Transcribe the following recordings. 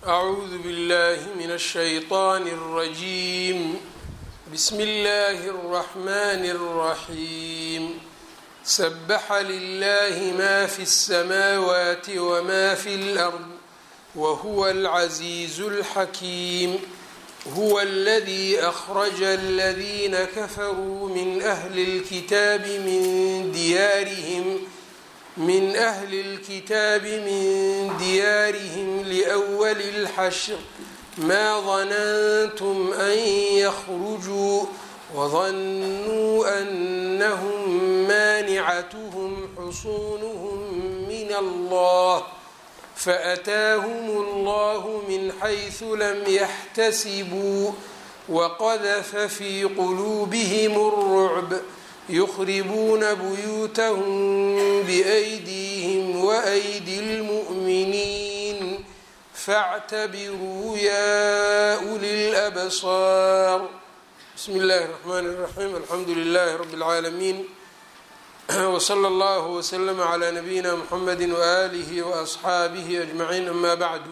أعوذ بالله من الشيطان الرجيم بسم الله الرحمن الرحيم سبح لله ما في السماوات وما في الأرض وهو العزيز الحكيم هو الذي أخرج الذين كفروا من أهل الكتاب من ديارهم من أهل الكتاب من ديارهم لأول الحشر ما ظننتم أن يخرجوا وظنوا أنهم مانعتهم حصونهم من الله فأتاهم الله من حيث لم يحتسبوا وقذف في قلوبهم الرعب يخربون بيوتهم بأيديهم وأيدي المؤمنين فاعتبروا يا أولي الأبصار بسم الله الرحمن الرحيم الحمد لله رب العالمين وصلى الله وسلم على نبيina mحamedi وآlihi وأصxaabihi أجمaعiin ama bعdu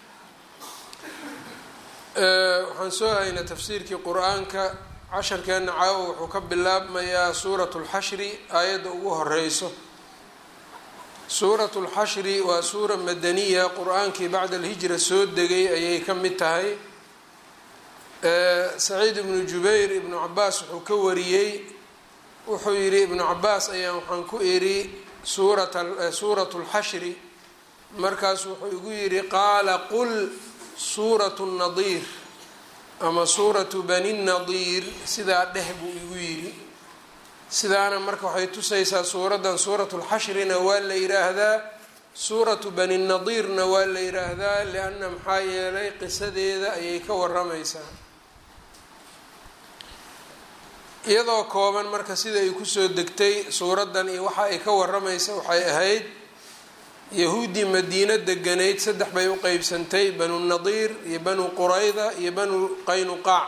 waxaan soo haynaa tafsiirkii qur-aanka casharkeena caawo wuxuu ka bilaabmayaa suuraة الxashri aayadda ugu horeyso suuraة الxashri waa suura madaniya qur-aankii bacda الhijra soo degay ayay ka mid tahay saciid ibnu jubayr ibnu cabaas wuxuu ka wariyey wuxuu yidhi ibnu cabaas ayaan waxaan ku idhi suuratu lxashri markaasu wuxuu igu yidhi qaala qul suuratu nadiir ama suuratu bani nadiir sidaa dheh buu igu yidhi sidaana marka waxay tusaysaa suuraddan suuratu lxashrina waa la yidhaahdaa suuratu bani nadiirna waa la yidhaahdaa lianna maxaa yeelay qisadeeda ayay ka waramaysaa iyadoo kooban marka sida ay kusoo degtay suuraddan iyo waxa ay ka waramaysa waxay ahayd yahuuddii madiino deganayd saddex bay u qeybsantay banu nadiir iyo banu qurayda iyo banu qaynuqaac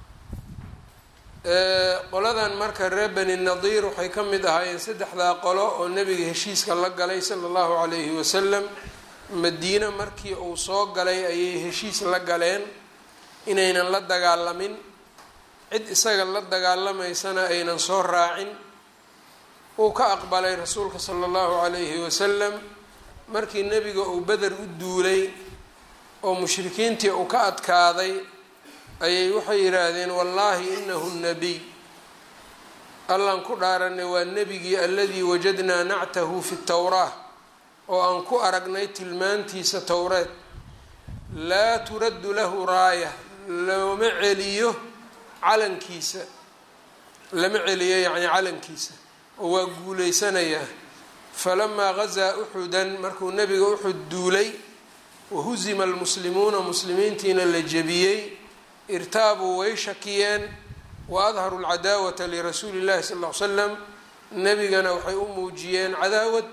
qoladan marka reer bani nadiir waxay ka mid ahaayeen saddexdaa qolo oo nebiga heshiiska la galay sala allahu calayhi wasalam madiino markii uu soo galay ayay heshiis la galeen inaynan la dagaalamin cid isaga la dagaalamaysana aynan soo raacin uu ka aqbalay rasuulka sala allahu calayhi wasalam markii nebiga uu beder u duulay oo mushrikiintii uu ka adkaaday ayay waxay yidhaahdeen wallaahi inahu nabiy allaan ku dhaaranay waa nebigii aladii wajadnaa nactahu fi towraa oo aan ku aragnay tilmaantiisa towreed laa turaddu lahu raaya looma celiyo calankiisa lama celiyo yacni calankiisa oo waa guuleysanayaa falamaa gazaa uxudan markuu nebiga uxud duulay wahusima almuslimuuna muslimiintiina la jebiyey irtaabuu way shakiyeen wa adharu lcadaawata lirasuuli llahi sal ll ly slam nebigana waxay u muujiyeen cadaawad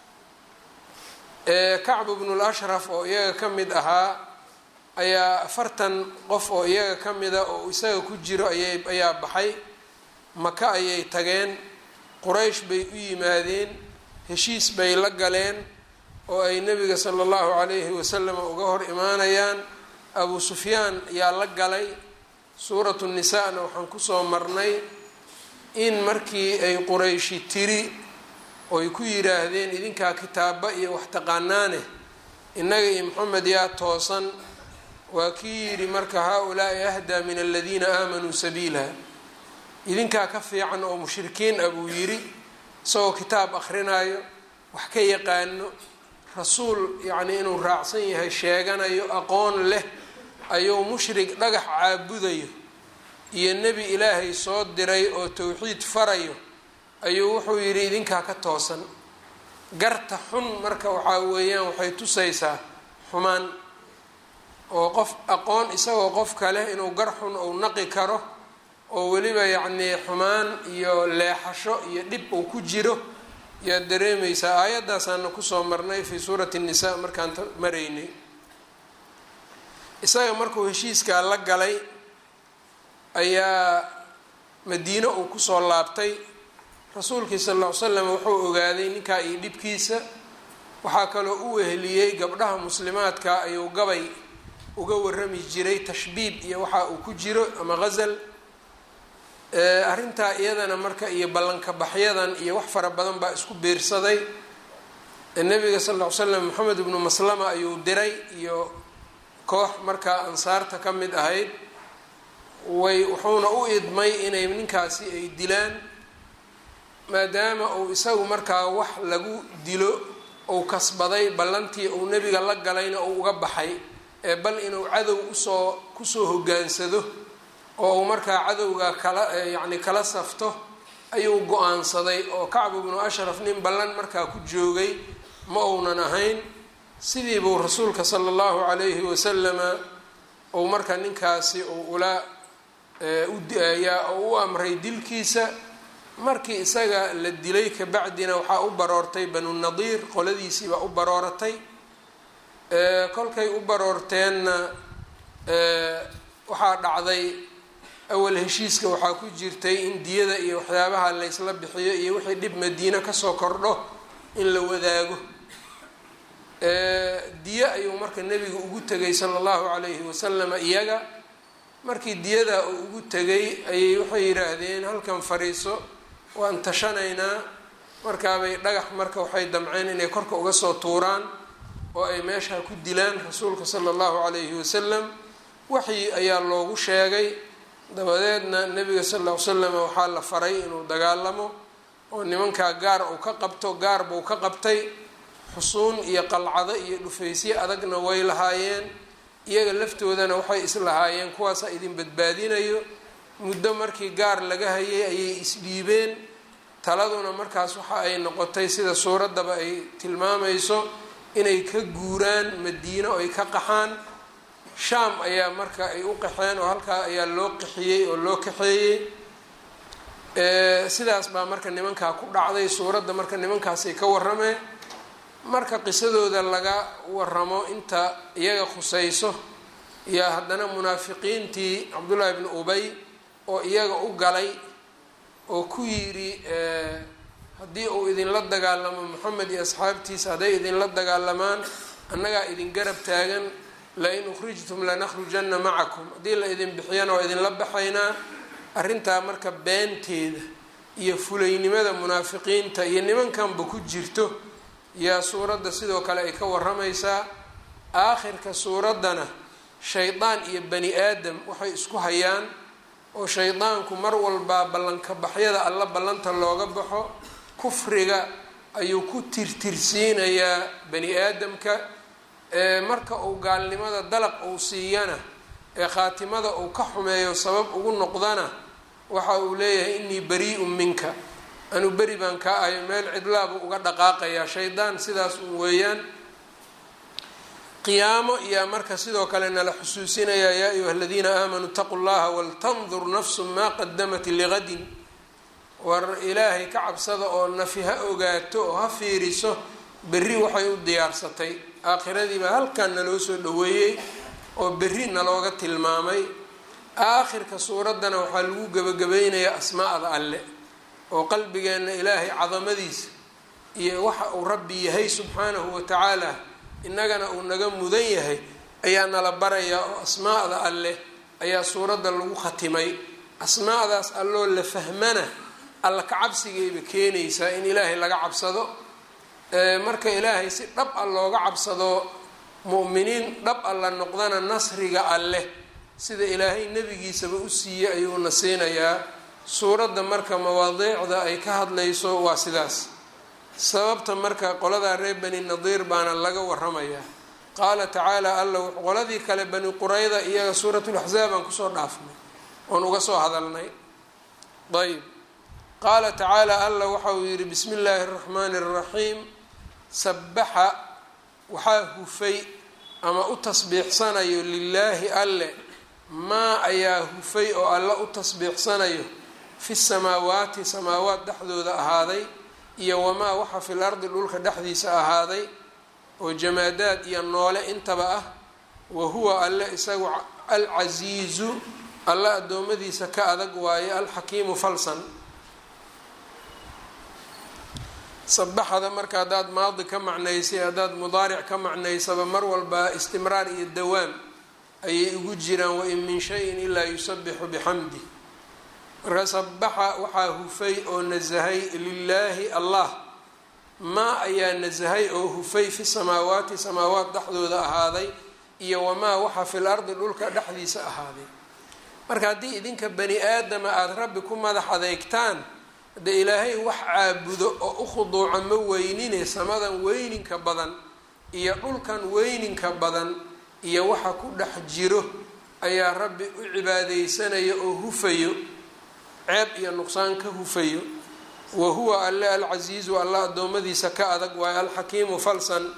kacbu bnu lashraf oo iyaga ka mid ahaa ayaa afartan qof oo iyaga ka mida oo isaga ku jiro ayay ayaa baxay maka ayay tageen quraysh bay u yimaadeen heshiis bay la galeen oo ay nebiga sala allahu calayhi wasalam uga hor imaanayaan abu sufyaan yaa la galay suuratu nisaa-na waxaan kusoo marnay in markii ay qurayshi tiri oy ku yidhaahdeen idinkaa kitaaba iyo wax taqaanaane innaga iyo maxamed yaa toosan waa kii yidhi marka haa-ulaai ahdaa min aladiina aamanuu sabiila idinkaa ka fiican oo mushrikiin ah buu yidhi isagoo kitaab akhrinayo wax ka yaqaano rasuul yacnii inuu raacsan yahay sheeganayo aqoon leh ayuu mushrik dhagax caabudayo iyo nebi ilaahay soo diray oo towxiid farayo ayuu wuxuu yidhi idinkaa ka toosan garta xun marka waxaa weeyaan waxay tusaysaa xumaan oo qof aqoon isagoo qof kale inuu gar xun uu naqi karo oo weliba yacnii xumaan iyo leexasho iyo dhib uu ku jiro yaad dareemaysaa aayadaasaana kusoo marnay fii suurati nnisaa markaan maraynay isaga markuu heshiiskaa la galay ayaa madiino uu kusoo laabtay rasuulkii sal ll ly slam wuxuu ogaaday ninkaa iyo dhibkiisa waxaa kaloo u weheliyey gabdhaha muslimaadka ayuu gabay uga warami jiray tashbiib iyo waxa uu ku jiro ama ghazal arrintaa iyadana marka iyo ballanka baxyadan iyo wax fara badan baa isku biirsaday nabiga sal ll ly slam moxamed ibnu maslama ayuu diray iyo koox markaa ansaarta ka mid ahayd way wuxuuna u idmay inay ninkaasi ay dilaan maadaama uu isagu markaa wax lagu dilo uu kasbaday ballantii uu nebiga la galayna uu uga baxay ee bal inuu cadow usoo kusoo hogaansado oo uu markaa cadowga kala yacni kala safto ayuu go-aansaday oo kacb ibnu ashraf nin ballan markaa ku joogay ma uunan ahayn sidii buu rasuulka sala allahu calayhi wasalama uu marka ninkaasi uu ula uyaa u amray dilkiisa markii isaga la dilay kabacdina waxaa u baroortay banu nadiir qoladiisii baa u barooratay kolkay u baroorteenna waxaa dhacday awal heshiiska waxaa ku jirtay in diyada iyo waxyaabaha laysla bixiyo iyo wixii dhib madiine kasoo kordho in la wadaago diyo ayuu marka nebigu ugu tegay sala allahu calayhi wasalama iyaga markii diyada uu ugu tegay ayay waxay yidhaahdeen halkan fadhiiso waan tashanaynaa markaabay dhagax marka waxay damceen inay korka uga soo tuuraan oo ay meesha ku dilaan rasuulka sala allahu calayhi wasalam waxyi ayaa loogu sheegay dabadeedna nebiga sal ll ly slam waxaa la faray inuu dagaalamo oo nimankaa gaar uu ka qabto gaar buu ka qabtay xusuun iyo qalcado iyo dhufaysyo adagna way lahaayeen iyaga laftoodana waxay islahaayeen kuwaasaa idin badbaadinayo muddo markii gaar laga hayay ayay isdhiibeen taladuna markaas waxa ay noqotay sida suuraddaba ay tilmaamayso inay ka guuraan madiino ay ka qaxaan shaam ayaa marka ay u qaxeen oo halkaa ayaa loo qaxiyey oo loo kaxeeyey sidaas baa marka nimankaa ku dhacday suuradda marka nimankaasay ka warameen marka qisadooda laga waramo inta iyaga khusayso yaa haddana munaafiqiintii cabdullaahi bni ubay oo iyaga u galay oo ku yidhi haddii uu idinla dagaalamo moxamed iyo asxaabtiisa hadday idinla dagaalamaan annagaa idin garab taagan lain ukhrijtum lanakhrujanna macakum haddii la idin bixiyana waa idinla baxaynaa arrintaa marka beenteeda iyo fulaynimada munaafiqiinta iyo nimankanba ku jirto yaa suuradda sidoo kale ay ka waramaysaa aakhirka suuraddana shaydaan iyo bani aadam waxay isku hayaan oo shaydaanku mar walbaa ballanka baxyada alla ballanta looga baxo kufriga ayuu ku tirtirsiinayaa bani aadamka marka uu gaalnimada dalaq uu siiyana ee khaatimada uu ka xumeeyo sabab ugu noqdana waxa uu leeyahay inii bari-un minka anu beri baan kaa ayo meel cidlaabuu uga dhaqaaqayaa shaydaan sidaas un weeyaan qiyaamo iyaa marka sidoo kale nala xusuusinayaa yaa ayuha aladiina aamanuu itaquu llaha waltandur nafsu maa qadamat ligadin war ilaahay ka cabsada oo nafi ha ogaato oo ha fiiriso berri waxay u diyaarsatay aakhiradiibaa halkan naloo soo dhaweeyey oo berri nalooga tilmaamay aakhirka suuraddana waxaa lagu gebagabaynayaa asmaa'da alle oo qalbigeenna ilaahay cadamadiisa iyo waxa uu rabbi yahay subxaanahu wa tacaala innagana uu naga mudan yahay ayaa nala barayaa oo asmaa'da alleh ayaa suuradda lagu khatimay asmaa'daas alloo la fahmana alla ka cabsigayba keenaysaa in ilaahay laga cabsado marka ilaahay si dhab a looga cabsado mu'miniin dhab a la noqdana nasriga alleh sida ilaahay nebigiisaba u siiyey ayuuna siinayaa suuradda marka mawaadiicda ay ka hadlayso waa sidaas sababta marka qoladaa reer bani nadiir baana laga waramayaa qaala tacaala alla qoladii kale bani qurayda iyaga suuratulaxzaab aan kusoo dhaafnay oon uga soo hadalnay ayb qaala tacaala alla waxa uu yidhi bismi illaahi araxmaani araxiim sabaxa waxaa hufay ama u tasbiixsanayo lilaahi alle maa ayaa hufay oo alla u tasbiixsanayo fi samaawaati samaawaat dhexdooda ahaaday iyo wamaa waxa fil ardi dhulka dhexdiisa ahaaday oo jamaadaad iyo noole intaba ah wa huwa alle isagu alcasiizu alle addoommadiisa ka adag waaye alxakiimu falsan sabaxada marka haddaad maadi ka macnaysay haddaad mudaaric ka macnaysaba mar walba istimraar iyo dawaam ayay ugu jiraan wain min shayin ilaa yusabixu bixamdi marka sabaxa waxaa hufay oo nasahay lilaahi allah maa ayaa nasahay oo hufay fi samaawaati samaawaat dhexdooda ahaaday iyo wamaa waxa fil ardi dhulka dhexdiisa ahaaday marka haddii idinka bani aadama aada rabbi ku madax adeegtaan haddee ilaahay wax caabudo oo u khuduuca ma weynine samadan weyninka badan iyo dhulkan weyninka badan iyo waxa ku dhex jiro ayaa rabbi u cibaadeysanaya oo hufayo ceeb iyo nuqsaan ka hufayo wa huwa alle alcasiizu alla addoommadiisa ka adag waayo alxakiimu falsan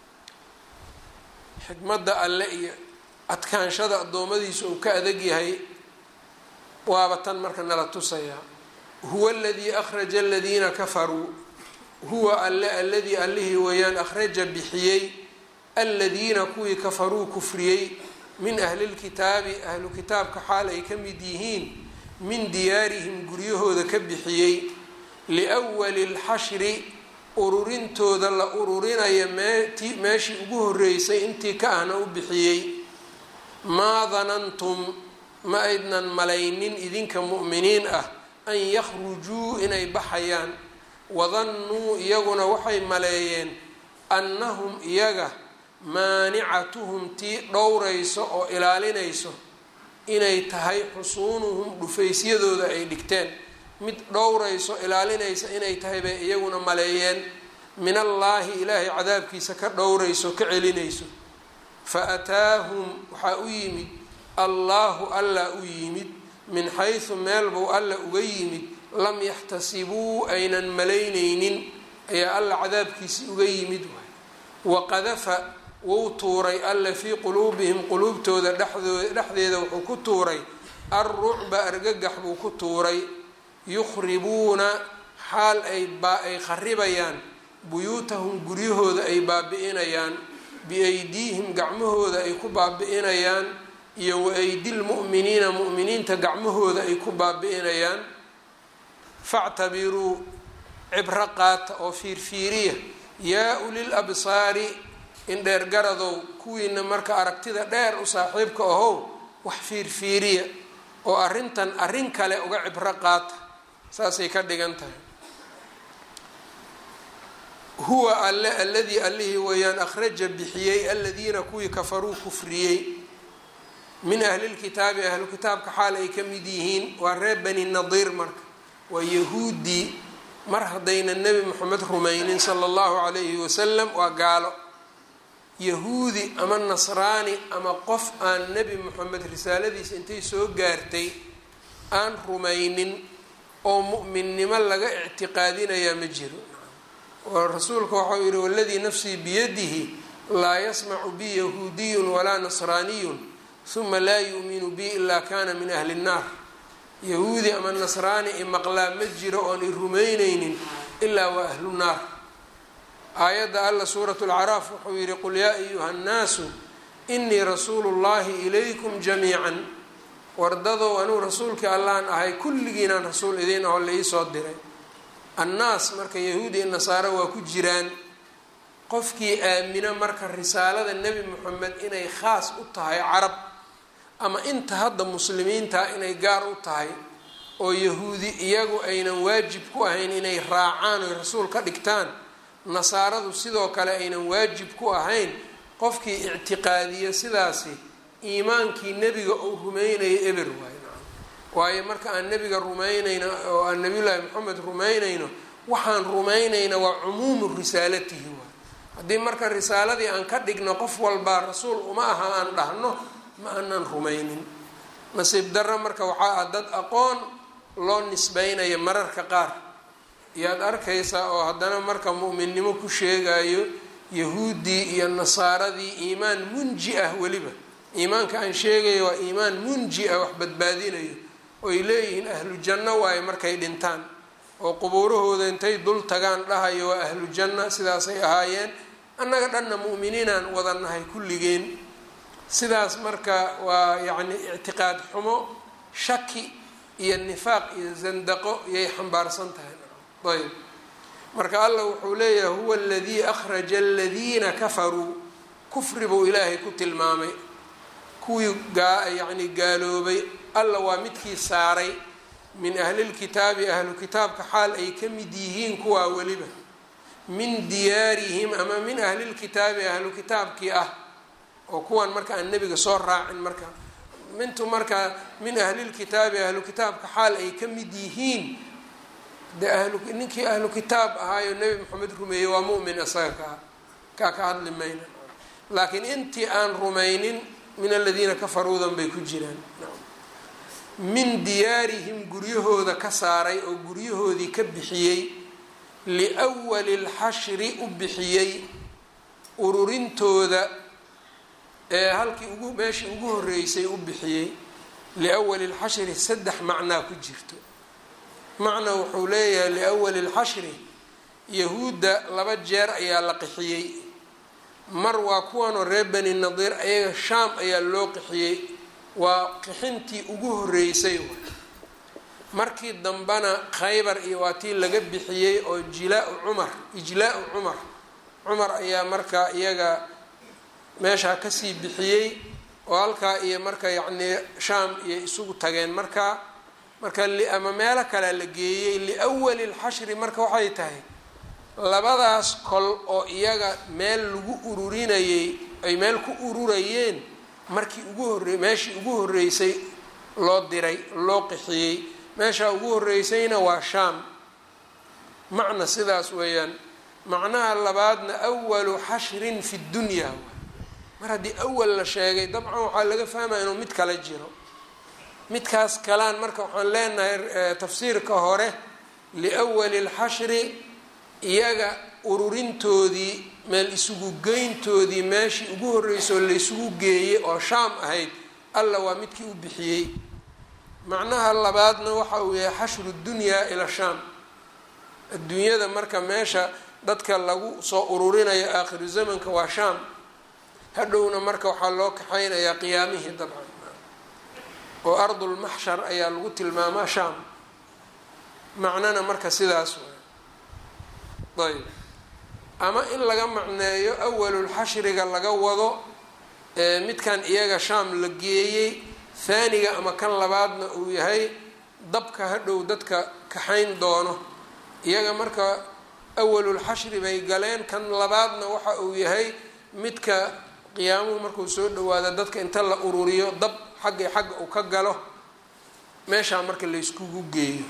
xikmadda alle iyo adkaanshada addoommadiisa uu ka adag yahay waaba tan marka nala tusayaa huwa aladii akhraja aladiina kafaruu huwa alle alladii allihii weeyaan akhraja bixiyey aladiina kuwii kafaruu kufriyey min ahlilkitaabi ahlu kitaabka xaal ay ka mid yihiin min diyaarihim guryahooda ka bixiyey liwali lxashri ururintooda la ururinaya meeti meeshii ugu horeysay intii ka ahna u bixiyey maa danantum ma aydnan malaynin idinka mu'miniin ah an yakhrujuu inay baxayaan wadannuu iyaguna waxay maleeyeen annahum iyaga maanicatuhum tii dhowrayso oo ilaalinayso inay tahay xusuunuhum dhufaysyadooda ay dhigteen mid dhowrayso ilaalinaysa inay tahay bay iyaguna maleeyeen min allaahi ilaahay cadaabkiisa ka dhowrayso ka celinayso fa ataahum waxaa u yimid allaahu alla u yimid min xaysu meel buu alla uga yimid lam yaxtasibuu aynan malaynaynin ayaa alla cadaabkiisi uga yimid waay waqadafa wuu tuuray alla fii quluubihim quluubtooda dhexdeeda wuxuu ku tuuray alrucba argagax buu ku tuuray yukhribuuna xaal ay ay kharibayaan buyuutahum guryahooda ay baabi-inayaan biaydiihim gacmahooda ay ku baabi-inayaan iyo wa aydilmu'miniina mu'miniinta gacmahooda ay ku baabi-inayaan factabiruu cibro qaata oo fiirfiiriya yaa ulil absaari in dheer garadow kuwiina marka aragtida dheer u saaxiibka ahow wax fiirfiiriya oo arrintan arrin kale uga cibro qaata saasay ka dhigan tahay huwa alle alladii allihii weeyaan akhraja bixiyey aladiina kuwii kafaruu kufriyey min ahlilkitaabi ahlu kitaabka xaal ay ka mid yihiin waa reer bani nadiir marka waa yahuudii mar haddayna nebi moxamed rumaynin sala allahu calayhi wasalam waa gaalo yahuudi ama nasraani ama qof aan nebi moxamed risaaladiisa intay soo gaartay aan rumaynin oo mu'minnimo laga ictiqaadinayaa ma jiro oo rasuulka waxau yihi waladii nafsii biyadihi laa yasmacu bi yahuudiyun walaa nasraaniyun huma laa yu'minu bi ilaa kana min ahli nnaar yahuudi ama nasraani i maqlaa ma jiro oon i rumaynaynin ilaa waa ahlu naar aayadda alla suurat lcaraaf wuxuu yihi qul yaa ayuha nnaasu inii rasuulu llahi ilaykum jamiican wardadow anuu rasuulkii allaan ahay kulligiinaan rasuul idiin aho la iisoo diray annaas marka yahuudi i nasaaro waa ku jiraan qofkii aamina marka risaalada nebi moxamed inay khaas u tahay carab ama inta hadda muslimiinta inay gaar u tahay oo yahuudi iyagu aynan waajib ku ahayn inay raacaan oy rasuul ka dhigtaan nasaaradu sidoo kale aynan waajib ku ahayn qofkii ictiqaadiya sidaasi iimaankii nebiga uu rumeynaya eber waay waayo marka aan nebiga rumaynayno oo aan nabiyullaahi moxamed rumaynayno waxaan rumaynayna waa cumuumu risaalatihi waay haddii marka risaaladii aan ka dhigno qof walbaa rasuul uma aha aan dhahno ma aanan rumaynin nasiib darro marka waxaa ah dad aqoon loo nisbeynayo mararka qaar iyaad arkaysaa oo haddana marka mu'minnimo ku sheegayo yahuuddii iyo nasaaradii iimaan munji ah weliba iimaanka aan sheegayo waa iimaan munji ah wax badbaadinayo oy leeyihiin ahlu janno waaye markay dhintaan oo qubuurahooda intay dul tagaan dhahayo waa ahlu janna sidaasay ahaayeen annaga dhanna mu'miniinaan wadannahay kulligeen sidaas marka waa yacni ictiqaad xumo shaki iyo nifaaq iyo zandaqo iyay xambaarsan tahay ayb marka allah wuxuu leeyahay huwa aladii akhraja aladiina kafaruu kufri buu ilaahay ku tilmaamay kuwii yacni gaaloobay alla waa midkii saaray min ahlilkitaabi ahlu kitaabka xaal ay ka mid yihiin kuwaa weliba min diyaarihim ama min ahlilkitaabi ahlu kitaabkii ah oo kuwan marka aan nebiga soo raacin marka mintu marka min ahlilkitaabi ahlu kitaabka xaal ay ka mid yihiin de ahlu ninkii ahlu kitaab ahaayo nebi moxamed rumeeyey waa mu'min isaga kaa kaa ka hadli mayna laakiin intii aan rumaynin min aladiina kafaruudan bay ku jiraan min diyaarihim guryahooda ka saaray oo guryahoodii ka bixiyey liwali lxashri u bixiyey ururintooda ee halkii ugu meeshii ugu horeysay u bixiyey liwali lxashri saddex macnaa ku jirto macna wuxuu leeyahay liwali lxashri yahuudda laba jeer ayaa la qixiyey mar waa kuwanoo reer bani nadiir ayaga shaam ayaa loo qixiyey waa qixintii ugu horeysay markii dambena khaybar iyo waa tii laga bixiyey oo jilaau cumar ijlaau cumar cumar ayaa markaa iyaga meeshaa kasii bixiyey oo halkaa iyo marka yacnii shaam iyo isugu tageen markaa marka ama meelo kalea la geeyey liwali lxashri marka waxay tahay labadaas kol oo iyaga meel lagu ururinayey ay meel ku ururayeen markii ugu horre meeshii ugu horreysay loo diray loo qixiyey meeshaa ugu horreysayna waa shaam macna sidaas weeyaan macnaha labaadna awalu xashrin fi dunya mar haddii awal la sheegay dabcan waxaa laga fahmaya inuu mid kala jiro midkaas kalaan marka waxaan leenahay tafsiirka hore liwali lxashri iyaga ururintoodii meel isugu geyntoodii meeshii ugu horreysoo laysugu geeyey oo shaam ahayd alla waa midkii u bixiyey macnaha labaadna waxa uu yahay xashru dunyaa ila shaam adduunyada marka meesha dadka lagu soo ururinayo aakhiru zamanka waa shaam hadhowna marka waxaa loo kaxaynayaa qiyaamihii dabcan oo ardulmaxshar ayaa lagu tilmaamaa shaam macnana marka sidaas waay ayb ama in laga macneeyo awalulxashriga laga wado midkan iyaga shaam la geeyey haaniga ama kan labaadna uu yahay dabka hadhow dadka kaxayn doono iyaga marka awalulxashri bay galeen kan labaadna waxa uu yahay midka qiyaamuhu markuu soo dhawaado dadka inta la ururiyo dab xagga xagga uu ka galo meeshaa marka layskugu geeyo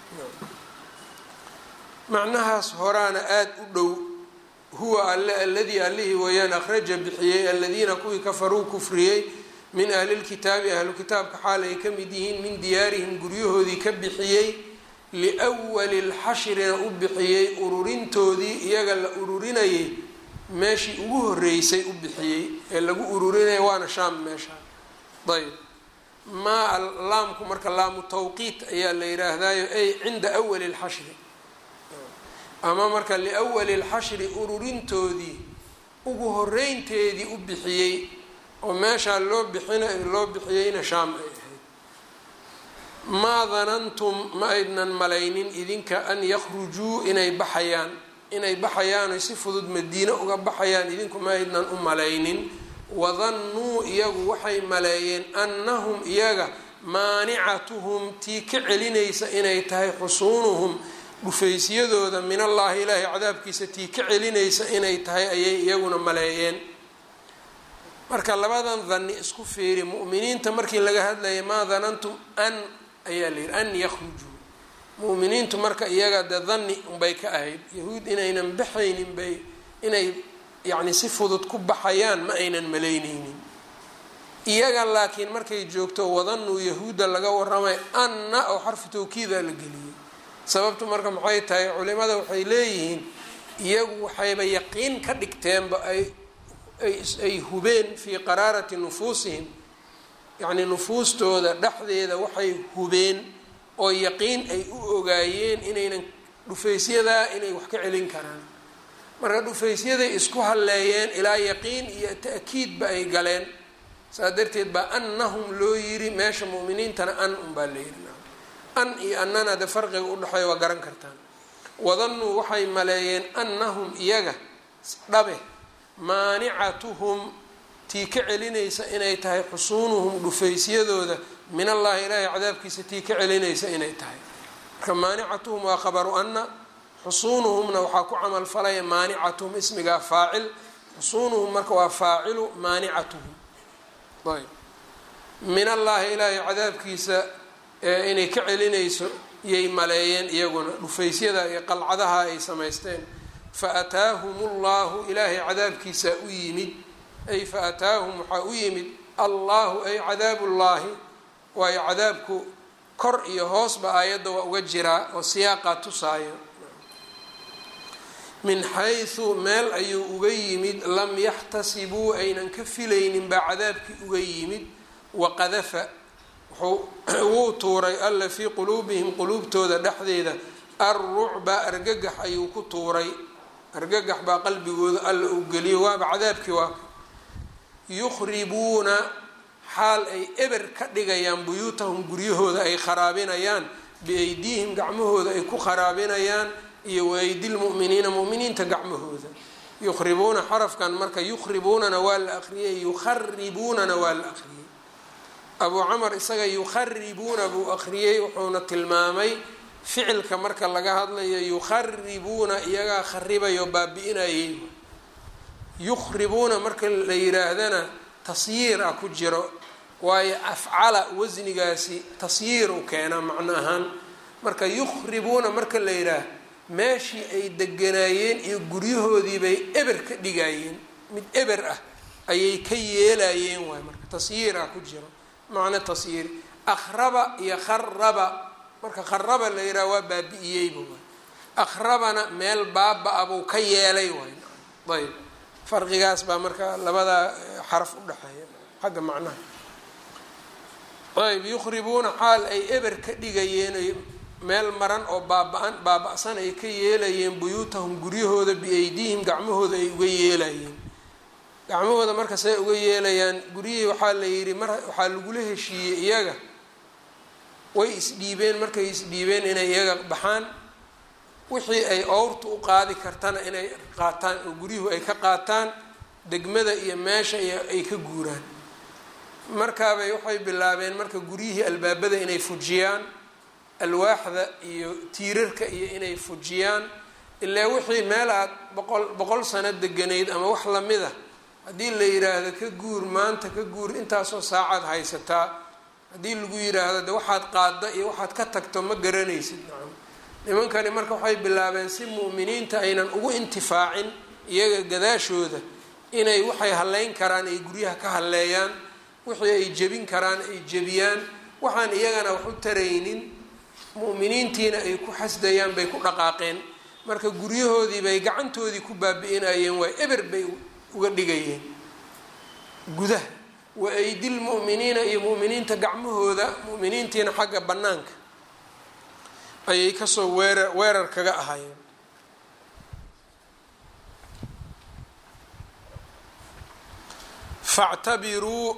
macnahaas horaana aada u dhow huwa alle aladii allihii weeyaan akhraja bixiyey aladiina kuwii kafaruu kufriyey min ahlilkitaabi ahlu kitaabka xaal ay ka mid yihiin min diyaarihim guryahoodii ka bixiyey liwali lxashrina u bixiyey ururintoodii iyaga la ururinayay meeshii ugu horeysay u bixiyey ee lagu ururinaya waana shaam meesha ayb maa laamku marka laamu tawqiit ayaa la yidhaahdayo ay cinda awali lxashri ama marka liwali lxashri ururintoodii ugu horeynteedii u bixiyey oo meeshaa loo bixina loo bixiyeyna shaam ay ahayd maa danantum ma aydnan malaynin idinka an yakhrujuu inay baxayaan inay baxayaan oy si fudud madiine uga baxayaan idinku ma aydnan u malaynin wadannuu iyagu waxay maleeyeen annahum iyaga maanicatuhum tii ka celinaysa inay tahay xusuunuhum dhufaysyadooda min allaahi ilaahay cadaabkiisa tii ka celinaysa inay tahay ayay iyaguna maleeyeen marka labadan danni isku fiiri mu'miniinta markii laga hadlayay maa danantum an ayaa la yihi an yakhrujuu mu'miniintu marka iyaga dee danni unbay ka ahayd yahuud inaynan baxaynin bay inay yacni si fudud ku baxayaan ma aynan malaynaynin iyaga laakiin markay joogto wadanuu yahuudda laga waramay anna oo xarfu tawkiida la geliyey sababtu marka maxay tahay culimada waxay leeyihiin iyagu waxayba yaqiin ka dhigteenba ay ay hubeen fii qaraarati nufuusihim yacnii nufuustooda dhexdeeda waxay hubeen oo yaqiin ay u ogaayeen inaynan dhufaysyadaa inay wax ka celin karaan marka dhufaysyaday isku halleeyeen ilaa yaqiin iyo ta'kiidba ay galeen saas darteed baa annahum loo yiri meesha mu'miniintana an unbaa la yiri an iyo annana de farqiga udhexeeya waa garan kartaan wadannuu waxay maleeyeen annahum iyaga dhabe maanicatuhum tii ka celinaysa inay tahay xusuunuhum dhufaysyadooda min allahi ilaahay cadaabkiisa tii ka celinaysa inay tahay marka maanicatuhum waa khabaru anna xusuunuhumna waxaa ku camal falaya maanicatuhum ismigaa faacil xusuunuhum marka waa faacilu maanicatuhum ayb min allaahi ilaahay cadaabkiisa inay ka celinayso yay maleeyeen iyaguna dhufaysyada iyo qalcadaha ay samaysteen fa ataahum ullahu ilaahay cadaabkiisaa u yimid ay fa ataahum waxaa u yimid allahu ay cadaabullaahi waayo cadaabku kor iyo hoosba aayadda waa uga jiraa oo siyaaqaa tusaayo min xaysu meel ayuu uga yimid lam yaxtasibuu aynan ka filaynin baa cadaabkii uga yimid waqadafa wuu tuuray alla fii quluubihim quluubtooda dhexdeeda alrucba argagax ayuu ku tuuray argagax baa qalbigooda alla uu geliyo waaba cadaabkii waa yukhribuuna xaal ay eber ka dhigayaan buyuutahum guryahooda ay kharaabinayaan biaydiihim gacmahooda ay ku kharaabinayaan iyo waaydi lmu'miniina mu'miniinta gacmahooda yukhribuuna xarafkan marka yukhribuunana waa la aqriyay yukharibuunana waa la aqriyay abuu camar isaga yukharibuuna buu aqriyey wuxuuna tilmaamay ficilka marka laga hadlayo yukharibuuna iyagaa kharibayo baabi-inayay yukhribuuna marka la yiraahdana tasyiir ah ku jiro waayo afcala wasnigaasi tasyiir u keenaa macno ahaan marka yukhribuuna marka la yidhaah meeshii ay deganaayeen iyo guryahoodii bay eber ka dhigayeen mid eber ah ayay ka yeelayeen waay marka tasyiir ah ku jiro macno tasyiir akhraba iyo kharaba marka kharaba la yidhaha waa baabi-iyeyba waay akhrabana meel baaba-a buu ka yeelay waay ayb farqigaas baa marka labadaa xaraf udhexeeya xagga macnaha ayb yukhribuuna xaal ay eber ka dhigayeen meel maran oo baaba-an baaba-san ay ka yeelayeen buyuutahum guryahooda biaydiihim gacmahooda ay uga yeelayeen gacmahooda marka say uga yeelayaan guryihii waxaa la yidhi mar waxaa lagula heshiiyey iyaga way isdhiibeen markay isdhiibeen inay iyaga baxaan wixii ay owrta u qaadi kartana inay qaataan oo guryuhu ay ka qaataan degmada iyo meesha iyo ay ka guuraan markaabay waxay bilaabeen marka guryihii albaabada inay fujiyaan alwaaxda iyo tiirarka iyo inay fujiyaan ilaa wixii meel aad boqol boqol sano deganayd ama wax lamid a haddii la yiraahdo ka guur maanta ka guur intaasoo saacaad haysataa haddii lagu yiraahdo de waxaad qaadda iyo waxaad ka tagto ma garanaysid nacam nimankani marka waxay bilaabeen si mu'miniinta aynan ugu intifaacin iyaga gadaashooda inay waxay halleyn karaan ay guryaha ka halleeyaan wixii ay jebin karaan ay jebiyaan waxaan iyagana wax u taraynin mu'miniintiina ay ku xasdayaan bay ku dhaqaaqeen marka guryahoodii bay gacantoodii ku baabi-inayeen waay eber bay uga dhigayeen gudaha wa aydil mu'miniina iyo mu'miniinta gacmahooda mu'miniintiina xagga bannaanka ayay kasoo weerar weerar kaga ahaayeen factabiruu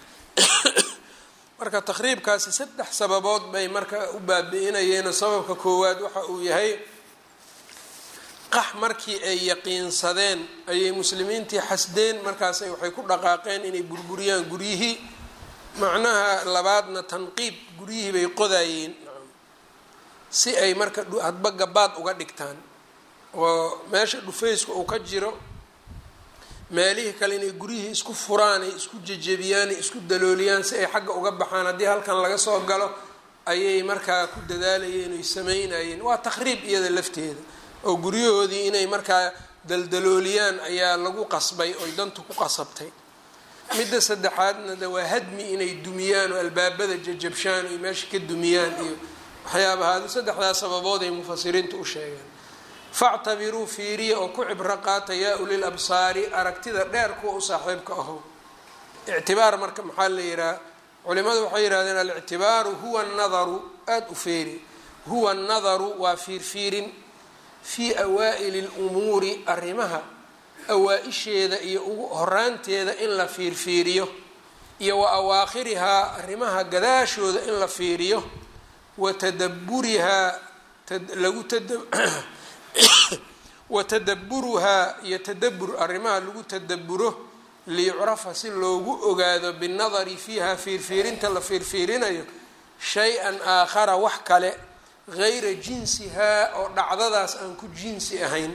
marka takriibkaasi saddex sababood bay marka u baabi-inayeenoo sababka koowaad waxa uu yahay qax markii ay yaqiinsadeen ayay muslimiintii xasdeen markaasay waxay ku dhaqaaqeen inay burburiyaan guryihii macnaha labaadna tanqiib guryihii bay qodayeen si ay marka hadba gabaad uga dhigtaan oo meesha dhufaysku uu ka jiro meelihii kale inay guryihii isku furaan ay isku jejebiyaan ay isku dalooliyaan si ay xagga uga baxaan haddii halkan laga soo galo ayay markaa ku dadaalayeen oy sameynayeen waa takhriib iyada lafteeda oo guryahoodii inay markaa daldalooliyaan ayaa lagu qasbay oy dantu ku qasabtay midda saddexaadna de waa hadmi inay dumiyaan oo albaabada jajabshaan oy meesha ka dumiyaan iyo waxyaabahaadu saddexdaas sababood ay mufasiriintu u sheegeen factabiruu fiiriya oo ku cibro qaata yaa ulil absaari aragtida dheer kuwa u saaxiibka aho ictibaar marka maxaa la yihaha culimadu waxay yihahdeen alictibaaru huwa nadaru aada u feeri huwa nadaru waa fiirfiirin fii awaa'ili lumuuri arrimaha awaa-isheeda iyo ugu horaanteeda in la fiirfiiriyo iyo wa awaakhirihaa arrimaha gadaashooda in la fiiriyo wa tadaburihaa lagu wa tadaburuhaa iyo tadabur arrimaha lagu tadaburo liyucrafa si loogu ogaado binnadari fiiha fiirfiirinta la fiirfiirinayo shay-an aakhara wax kale gayra jinsihaa oo dhacdadaas aan ku jinsi ahayn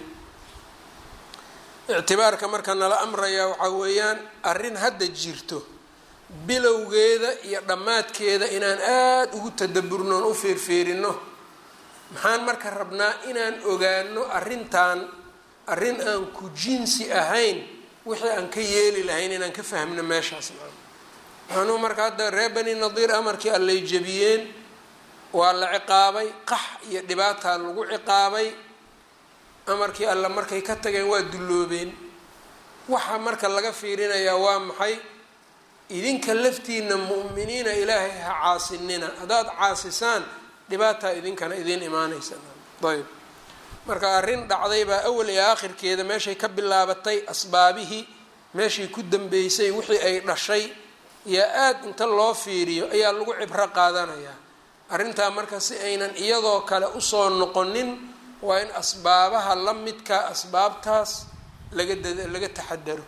ictibaarka marka nala amrayaa waxaa weeyaan arrin hadda jirto bilowgeeda iyo dhammaadkeeda inaan aada ugu tadaburnoon u fiirfiirino maxaan marka rabnaa inaan ogaano arrintan arrin aan ku jinsi ahayn wixii aan ka yeeli lahayn inaan ka fahmno meeshaas maxaanuu marka hadda reer bani nadiir amarkii allay jebiyeen waa la ciqaabay qax iyo dhibaataa lagu ciqaabay amarkii alla markay ka tageen waa dulloobeen waxa marka laga fiirinayaa waa maxay idinka laftiina mu'miniina ilaahay ha caasinina haddaad caasisaan dhibaataa idinkana idiin imaanaysa ayb marka arrin dhacday baa awal iyo aakhirkeeda meeshay ka bilaabatay asbaabihii meeshii ku dambeysay wixii ay dhashay yaa aada inta loo fiiriyo ayaa lagu cibro qaadanayaa arrintaa marka si aynan iyadoo kale usoo noqonin waa in asbaabaha la midka asbaabtaas laga da laga taxadaro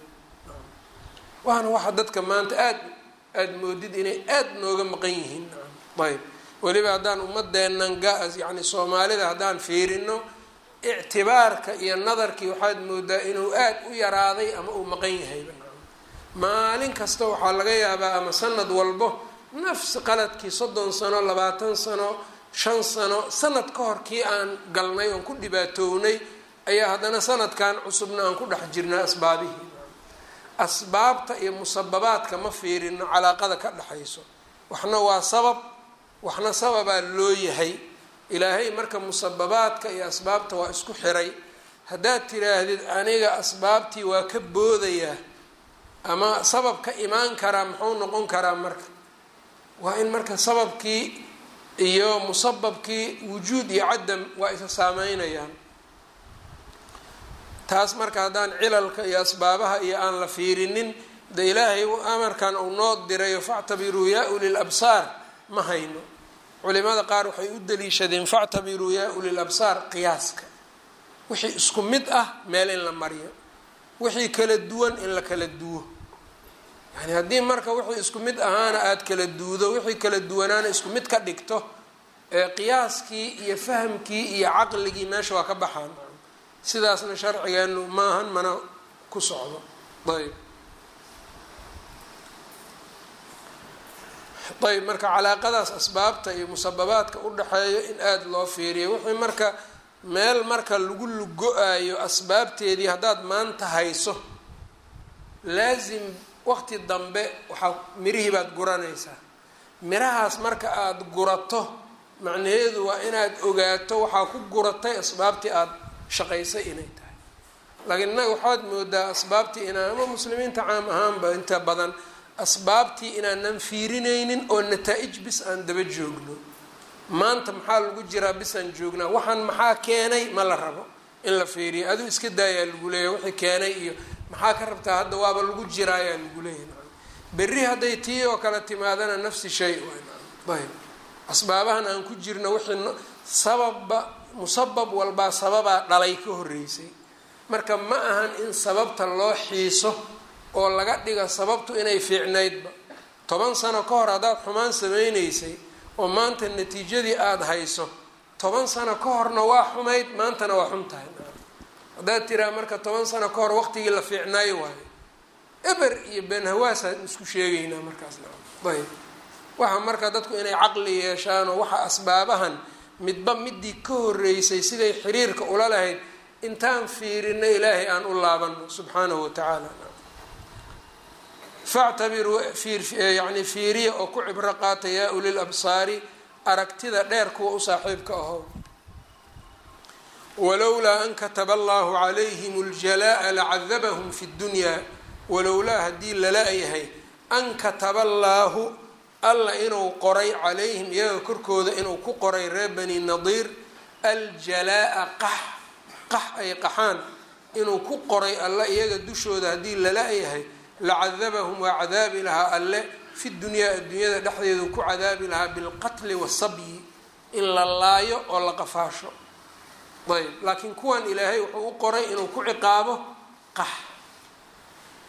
waana waxa dadka maanta aada aada moodid inay aada nooga maqan yihiin ayb weliba haddaan ummadeennan ga- yacni soomaalida haddaan fiirino ictibaarka iyo nadarkii waxaad moodaa inuu aada u yaraaday ama uu maqan yahayba maalin kasta waxaa laga yaabaa ama sanad walbo nafsi qaladkii soddon sano labaatan sano shan sano sanad ka hor kii aan galnay oon ku dhibaatownay ayaa haddana sanadkan cusubna aan ku dhex jirnaa asbaabihii asbaabta iyo musababaadka ma fiirino calaaqada ka dhexayso waxna waa sabab waxna sababaa loo yahay ilaahay marka musababaadka iyo asbaabta waa isku xiray haddaad tiraahdid aniga asbaabtii waa ka boodayaa ama sabab ka imaan karaa muxuu noqon karaa marka waa in marka sababkii iyo musababkii wujuud iyo cadam waa isa saameynayaan taas marka haddaan cilalka iyo asbaabaha iyo aan la fiirinin de ilaahay amarkan uu noo dirayo factabiruu yaa ulil absaar ma hayno culimada qaar waxay u daliishadeen factabiruu yaa ulil absaar qiyaaska wixii isku mid ah meel in la mariyo wixii kala duwan in la kala duwo yani haddii marka wixii isku mid ahaana aada kala duudo wixii kala duwanaana isku mid ka dhigto ee qiyaaskii iyo fahamkii iyo caqligii meesha waa ka baxaan sidaasna sharcigeenu maahan mana ku socdo ayb ayb marka calaaqadaas asbaabta iyo musababaadka u dhexeeyo in aada loo fiiriyo wixii marka meel marka lagu lugo-ayo asbaabteedii haddaad maanta hayso laasim waqti dambe waxaa mirihii baad guranaysaa mirahaas marka aada gurato macnaheedu waa inaad ogaato waxaa ku guratay asbaabtii aada shaqaysay inay tahay laakiin innaga waxaad moodaa asbaabtii inaan ama muslimiinta caam ahaanba inta badan asbaabtii inaanan fiirinaynin oo nataa-ij bis aan daba joogno maanta maxaa lagu jiraa bisaan joognaa waxaan maxaa keenay ma la rabo in la fiiriyo aduu iska daayaa lagu leeyahy wixii keenay iyo maxaa ka rabtaa hadda waaba lagu jiraayaa lagu leeyahy berri hadday tii oo kale timaadana nafsi shay ayb asbaabahan aan ku jirno wixii sababba musabab walbaa sababaa dhalay ka horreysay marka ma ahan in sababta loo xiiso oo laga dhiga sababtu inay fiicnaydba toban sano ka hor haddaad xumaan sameynaysay oo maanta natiijadii aada hayso toban sano ka horna waa xumayd maantana waa xun tahay haddaad tiraa marka toban sano ka hor waqtigii la fiicnaayo waayo eber iyo benhawaasaan isku sheegaynaa markaasna ayb waxa marka dadku inay caqli yeeshaanoo waxa asbaabahan midba midii ka horeysay siday xiriirka ula lahayd intaan fiirino ilaahay aan u laabano subxaanahu watacaala factabiruu yani fiiriya oo ku cibro qaata yaa ulil absaari aragtida dheer kuwa u saaxiibka aho walowlaa an kataba allahu calayhim اljalaa'a lacadabahum fi اddunyaa walowlaa haddii lala yahay an kataba allaahu alla inuu qoray calayhim iyaga korkooda inuu ku qoray reer bani nadiir aljalaa'a qax qax ay qaxaan inuu ku qoray alla iyaga dushooda haddii lala yahay lacadabahum waa cadaabi lahaa alle fi dunyaa adduunyada dhexdeedu ku cadaabi lahaa bilqatli wasabyi in la laayo oo la qafaasho ayb laakiin kuwan ilaahay wuxuu u qoray inuu ku ciqaabo qax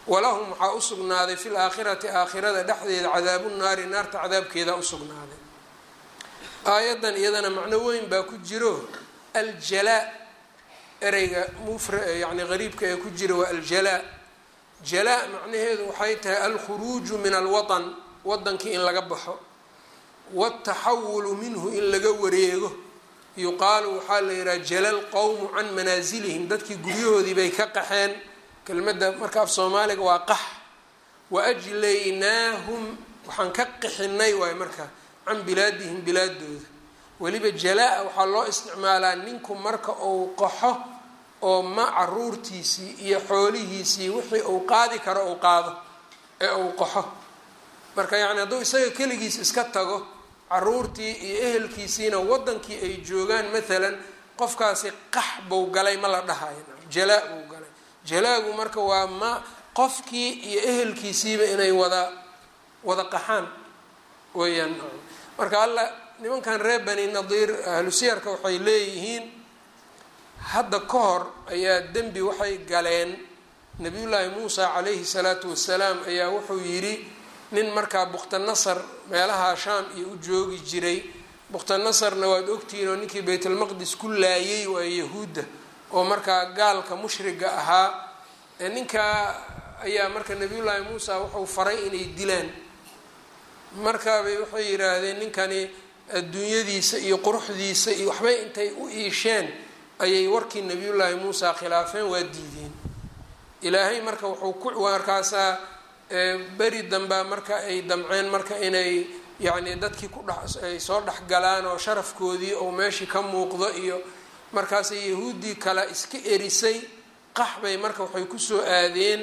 walahum waxaa usugnaaday fi laakhirati aakhirada dhexdeeda cadaabu naari naarta cadaabkeeda usugnaaday aayaddan iyadana macno weyn baa ku jiro aljalaa ereyga mufra yani qariibka ee ku jira waa aljalaa jalaa macnaheedu waxay tahay alkhuruuju min alwatan wadankii in laga baxo wataxawulu minhu in laga wareego yuqaalu waxaa la yidhaha jala lqowmu can manaasilihim dadkii guryahoodii bay ka qaxeen kelmadda marka af soomaaliga waa qax wa ajlaynaahum waxaan ka qixinay waay marka can bilaadihim bilaadooda weliba jalaa waxaa loo isticmaalaa ninku marka uu qaxo oo ma caruurtiisii iyo xoolihiisii wixii uu qaadi karo uu qaado ee uu qaxo marka yacni hadduu isaga keligiis iska tago caruurtii iyo ehelkiisiina wadankii ay joogaan maalan qofkaasi qax buu galay ma la dhahayo jalaa buu galay jalaagu marka waa ma qofkii iyo ehelkiisiiba inay wada wada qaxaan weeyaan marka alla nimankan reer bani nadiir ahlusiyarka waxay leeyihiin hadda ka hor ayaa dembi waxay galeen nabiyullaahi muusa calayhi salaatu wasalaam ayaa wuxuu yidhi nin markaa bukhtanasar meelaha shaam iyo u joogi jiray bukhtanasarna waad ogtihiin oo ninkii baytulmaqdis ku laayay waa yahuudda oo markaa gaalka mushriga ahaa ninkaa ayaa marka nabiyullaahi muusa wuxuu faray inay dilaan markaabay waxay yidhaahdeen ninkani adduunyadiisa iyo quruxdiisa iyo waxbay intay u iisheen ayay warkii nabiyullaahi muusa khilaafeen waa diideen ilaahay marka wuxuu ku markaasaa beri dambaa marka ay damceen marka inay yacni dadkii ku dhex ay soo dhexgalaan oo sharafkoodii oo meeshii ka muuqdo iyo markaasay yahuuddii kale iska erisay qax bay marka waxay kusoo aadeen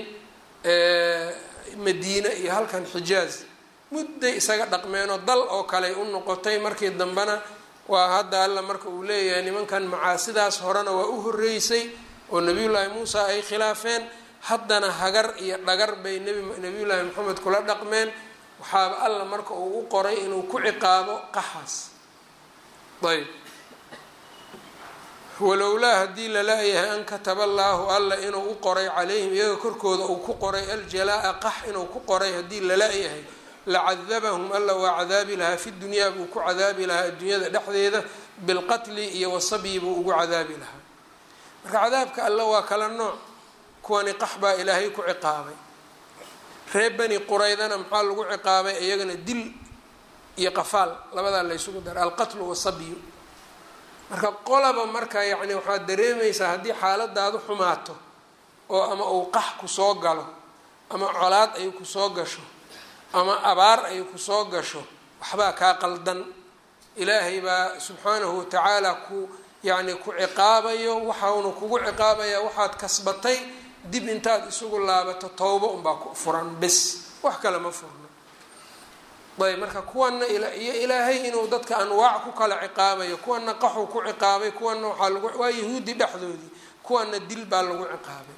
madiine iyo halkan xijaaz mudday isaga dhaqmeenoo dal oo kale u noqotay markii dambena waa hadda alla marka uu leeyahay nimankan macaasidaas horena waa u horeysay oo nabiyullaahi muusa ay khilaafeen haddana hagar iyo dhagar bay nbi nabiyullaahi maxamed kula dhaqmeen waxaaba alla marka uu u qoray inuu ku ciqaabo qaxaas ayb walowlaa haddii lala-yahay an kataba allaahu alla inuu u qoray calayhim iyaga korkooda uu ku qoray aljalaa-a qax inuu ku qoray haddii lala-yahay lacadabahum alla waa cadaabi lahaa fi dunyaa buu ku cadaabi lahaa adduunyada dhexdeeda bilqatli iyo wasabyi buu ugu cadaabi lahaa marka cadaabka alla waa kala nooc kuwani qax baa ilaahay ku ciqaabay reer bani quraydana maxaa lagu ciqaabay iyagana dil iyo qafaal labadaa laysugu dara alqatlu wasabyu marka qolaba marka yacni waxaad dareemaysaa haddii xaaladaadu xumaato oo ama uu qax kusoo galo ama colaad ay kusoo gasho ama abaar ay kusoo gasho waxbaa kaa qaldan ilaahay baa subxaanahu watacaala ku yacni ku ciqaabayo waxauna kugu ciqaabayaa waxaad kasbatay dib intaad isugu laabato towbo unbaa ku furan bes wax kale ma furno ayb marka kuwana iyo ilaahay inuu dadka anwaac ku kala ciqaabayo kuwana qaxuu ku ciqaabay kuwana waxaa lagu waa yahuudi dhexdoodii kuwana dil baa lagu ciqaabay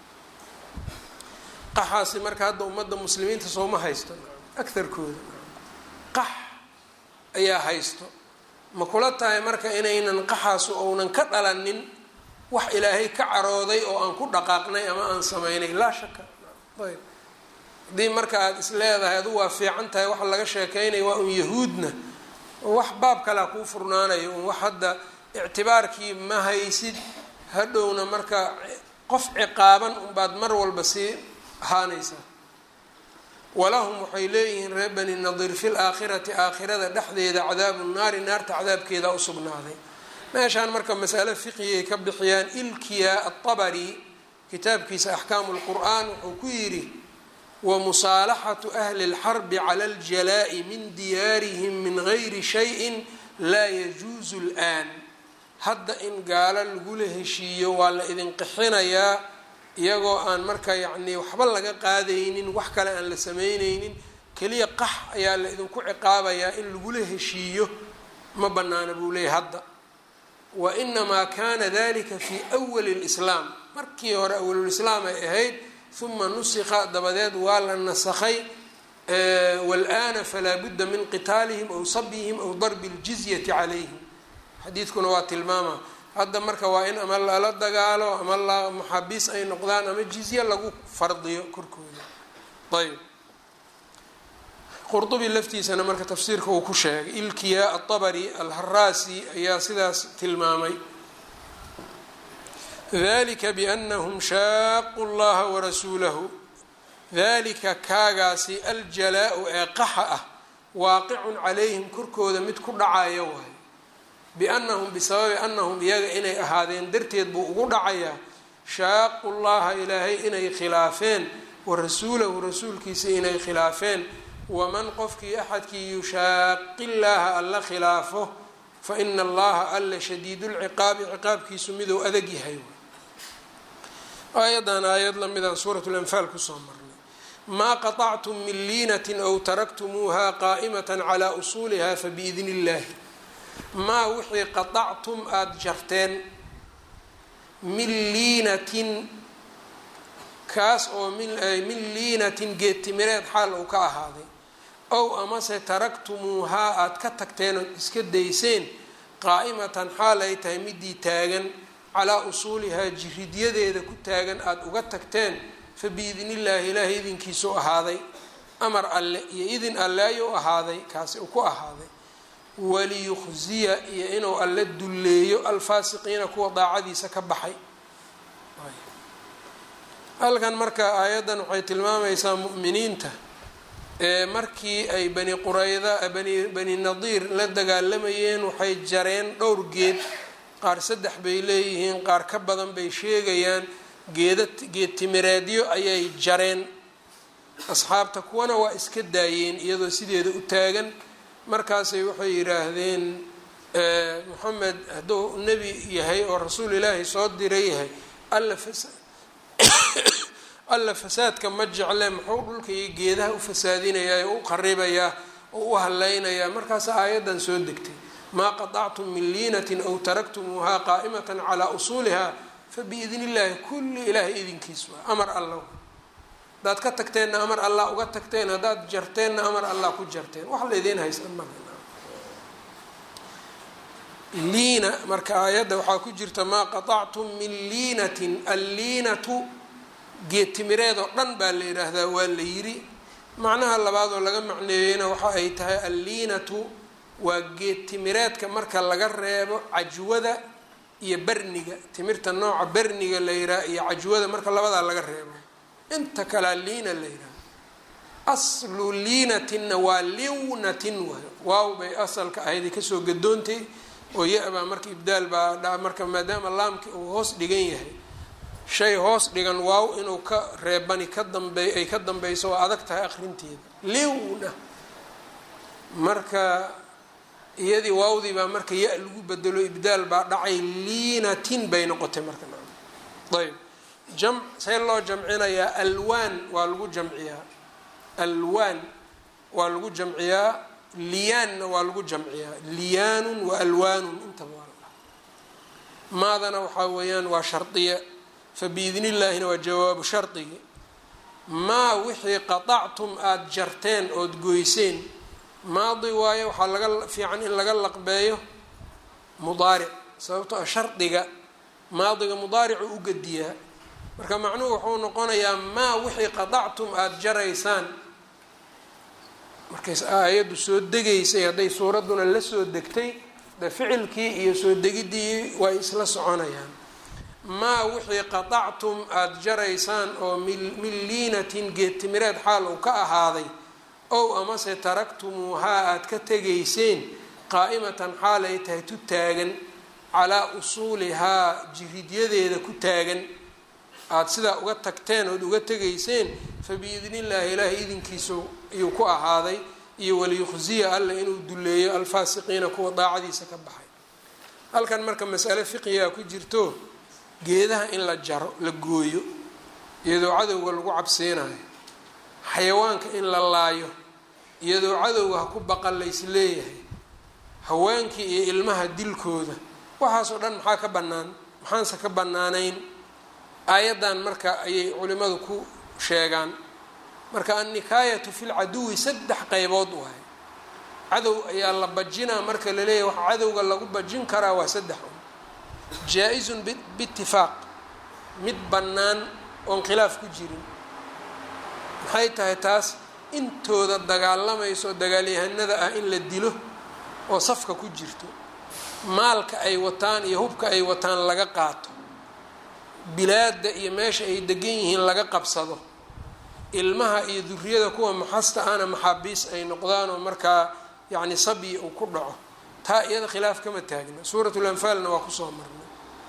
qaxaasi marka hadda ummadda muslimiinta sooma haysto agarkooda qax ayaa haysto ma kula tahay marka inaynan qaxaasu ounan ka dhalanin wax ilaahay ka carooday oo aan ku dhaqaaqnay ama aan sameynay laa shaka ayb haddii marka aada is leedahay adu waa fiican tahay waxa laga sheekeynaya waa un yahuudna wax baab kalea kuu furnaanayo un wax hadda ictibaarkii ma haysid hadhowna marka qof ciqaaban unbaad mar walba sii ahaanaysaa walahum waxay leeyihiin reer bani nadiir fi laakhirati aakhirada dhexdeeda cadaabu naari naarta cadaabkeeda usugnaaday meeshaan marka masale fiqigay ka bixiyaan ilkiya atabari kitaabkiisa axkaamu lqur'aan wuxuu ku yidhi wamusaalaxatu ahli اlxarbi cala aljalaa'i min diyaarihim min gayri shayin laa yajuusu اlآan hadda in gaalo lagula heshiiyo waa la idin qixinayaa iyagoo aan marka yacnii waxba laga qaadaynin wax kale aan la sameyneynin keliya qax ayaa la idinku ciqaabayaa in lagula heshiiyo ma banaana buu leeyahy hadda wa inamaa kana dalika fi awali اlislaam markii hore awalulislaam ay ahayd uma nusikha dabadeed waa la nasakhay wاlآana falaa budda min qitaalihim aw sabyihim aw darbi اljizyati calayhim xadiidkuna waa tilmaama hadda marka waa in ama lala dagaalo ama la maxaabiis ay noqdaan ama jizye lagu fardiyo korkooda ayb qurdubi laftiisana marka tafsiirka uu ku sheegay ilkiya atabari alharaasi ayaa sidaas tilmaamay dalika biannahum shaaqu llaha warasuulahu dalika kaagaasi aljalaa-u ee qaxa ah waaqicun calayhim korkooda mid ku dhacaya waay biannahum bisababi annahum iyaga inay ahaadeen darteed buu ugu dhacayaa shaaqu llaha ilaahay inay khilaafeen wa rasuulahu rasuulkiisa inay khilaafeen waman qofkii axadkii yushaaqi llaaha alla khilaafo fa ina allaha alla shadiidulciqaabi ciqaabkiisu miduu adag yahay aayadan aayad lamidaan suurat lanfaal kusoo marnay maa qaطactum min liinatin aw taraktumuuha qaa'imata calaa usuuliha fabiidni illaahi maa wixii qaطactum aada jarteen min liinatin kaas oo min liinatin geedtimireed xaal uu ka ahaaday ow amase taraktumuuhaa aada ka tagteen ood iska dayseen qaa'imatan xaal ay tahay midii taagan calaa usuulihaa jiridyadeeda ku taagan aada uga tagteen fa biidnillaahi ilaahay idinkiisuu ahaaday amar alle iyo idin alle ayuu ahaaday kaasi uu ku ahaaday waliyukhziya iyo inuu alle dulleeyo alfaasiqiina kuwa daacadiisa ka baxay halkan marka aayaddan waxay tilmaamaysaa mu'miniinta ee markii ay bani qurayda bani bani nadiir la dagaalamayeen waxay jareen dhowr geed qaar saddex bay leeyihiin qaar ka badan bay sheegayaan geeda geed timireedyo ayay jareen asxaabta kuwana waa iska daayeen iyadoo sideeda u taagan markaasay waxay yidhaahdeen moxamed hadduu nebi yahay oo rasuul ilaahi soo diray yahay alla fasa alla fasaadka ma jecle muxuu dhulka iyo geedaha u fasaadinayaa ee u qaribayaa oo u haleynayaa markaas aayaddan soo degtay maa qaطactum min liinatin aw taraktumuuhaa qaa'imata calaa usuuliha fabiidni illaahi kulli ilaahay idinkiis waa amar alla haddaad ka tagteenna amar allah uga tagteen haddaad jarteenna amar allah ku jarteen wax laydiin haysta ma liina marka aayadda waxaa ku jirta maa qaطactum min liinatin alliinatu geedtimireed oo dhan baa la yidhaahdaa waa la yiri macnaha labaad oo laga macneeyeyna waxa ay tahay alliinatu waa geedtimireedka marka laga reebo cajwada iyo berniga timirta nooca berniga la yidhaha iyo cajwada marka labadaa laga reebo inta kalea liina la yidhaha aslu liinatinna waa liwnatin waay waaw bay asalka ahayd kasoo gadoontay oo ya-baa marka ibdaal baa marka maadaama laamki uu hoos dhigan yahay shay hoos dhigan waaw inuu ka reebani ka dambeey ay ka dambeyso waa adag tahay akrinteeda liwna marka iyadii waawdii baa marka ya- lagu bedelo ibdaal baa dhacay liinatin bay noqotay marka ayb jam see loo jamcinayaa alwaan waa lagu jamciyaa alwaan waa lagu jamciyaa liyaanna waa lagu jamciyaa liyaanun wa alwaanun intaba waa la dhaha maadana waxaa weeyaan waa shardiya fabiidni illaahina waa jawaabu shardigii maa wixii qaطactum aada jarteen ood goyseen maadi waayo waxaa laga fiican in laga laqbeeyo mudaaric sababto a shardiga maadiga mudaaricu u gediyaa marka macnuhu wuxuu noqonayaa maa wixii qaطactum aada jaraysaan markays aayaddu soo degaysay hadday suuradduna la soo degtay de ficilkii iyo soo degiddii way isla soconayaan maa wixii qaطactum aada jaraysaan oo min liinatin geedtimireed xaal uu ka ahaaday ow amase taraktumuuhaa aada ka tegayseen qaa'imatan xaal ay tahay tu taagan calaa usuulihaa jiridyadeeda ku taagan aada sidaa uga tagteen ood uga tegayseen fabiidni illaahi ilaahay idinkiisu ayuu ku ahaaday iyo waliyukhziya alla inuu duleeyo alfaasiqiina kuwa daacadiisa ka baxay halkan marka masale fiqigaa ku jirto geedaha in la jaro la gooyo iyadoo cadowga lagu cabsiinayo xayawaanka in la laayo iyadoo cadowga ha ku baqan lays leeyahay haweenkii iyo ilmaha dilkooda waxaasoo dhan maxaa ka bannaan maxaanse ka bannaanayn aayaddan marka ayay culimadu ku sheegaan marka annikaayatu fi lcaduwi saddex qeybood waay cadow ayaa la bajinaa marka laleeyahay waxa cadowga lagu bajin karaa waa saddex un jaa-izun biitifaaq mid bannaan oon khilaaf ku jirin maxay tahay taas intooda dagaalamayso dagaalyahanada ah in la dilo oo safka ku jirto maalka ay wataan iyo hubka ay wataan laga qaato bilaadda iyo meesha ay degan yihiin laga qabsado ilmaha iyo duriyada kuwa maxasta ahna maxaabiis ay noqdaan oo markaa yacni sabyi uu ku dhaco taa iyada khilaaf kama taagna suuratul anfaalna waa kusoo marnay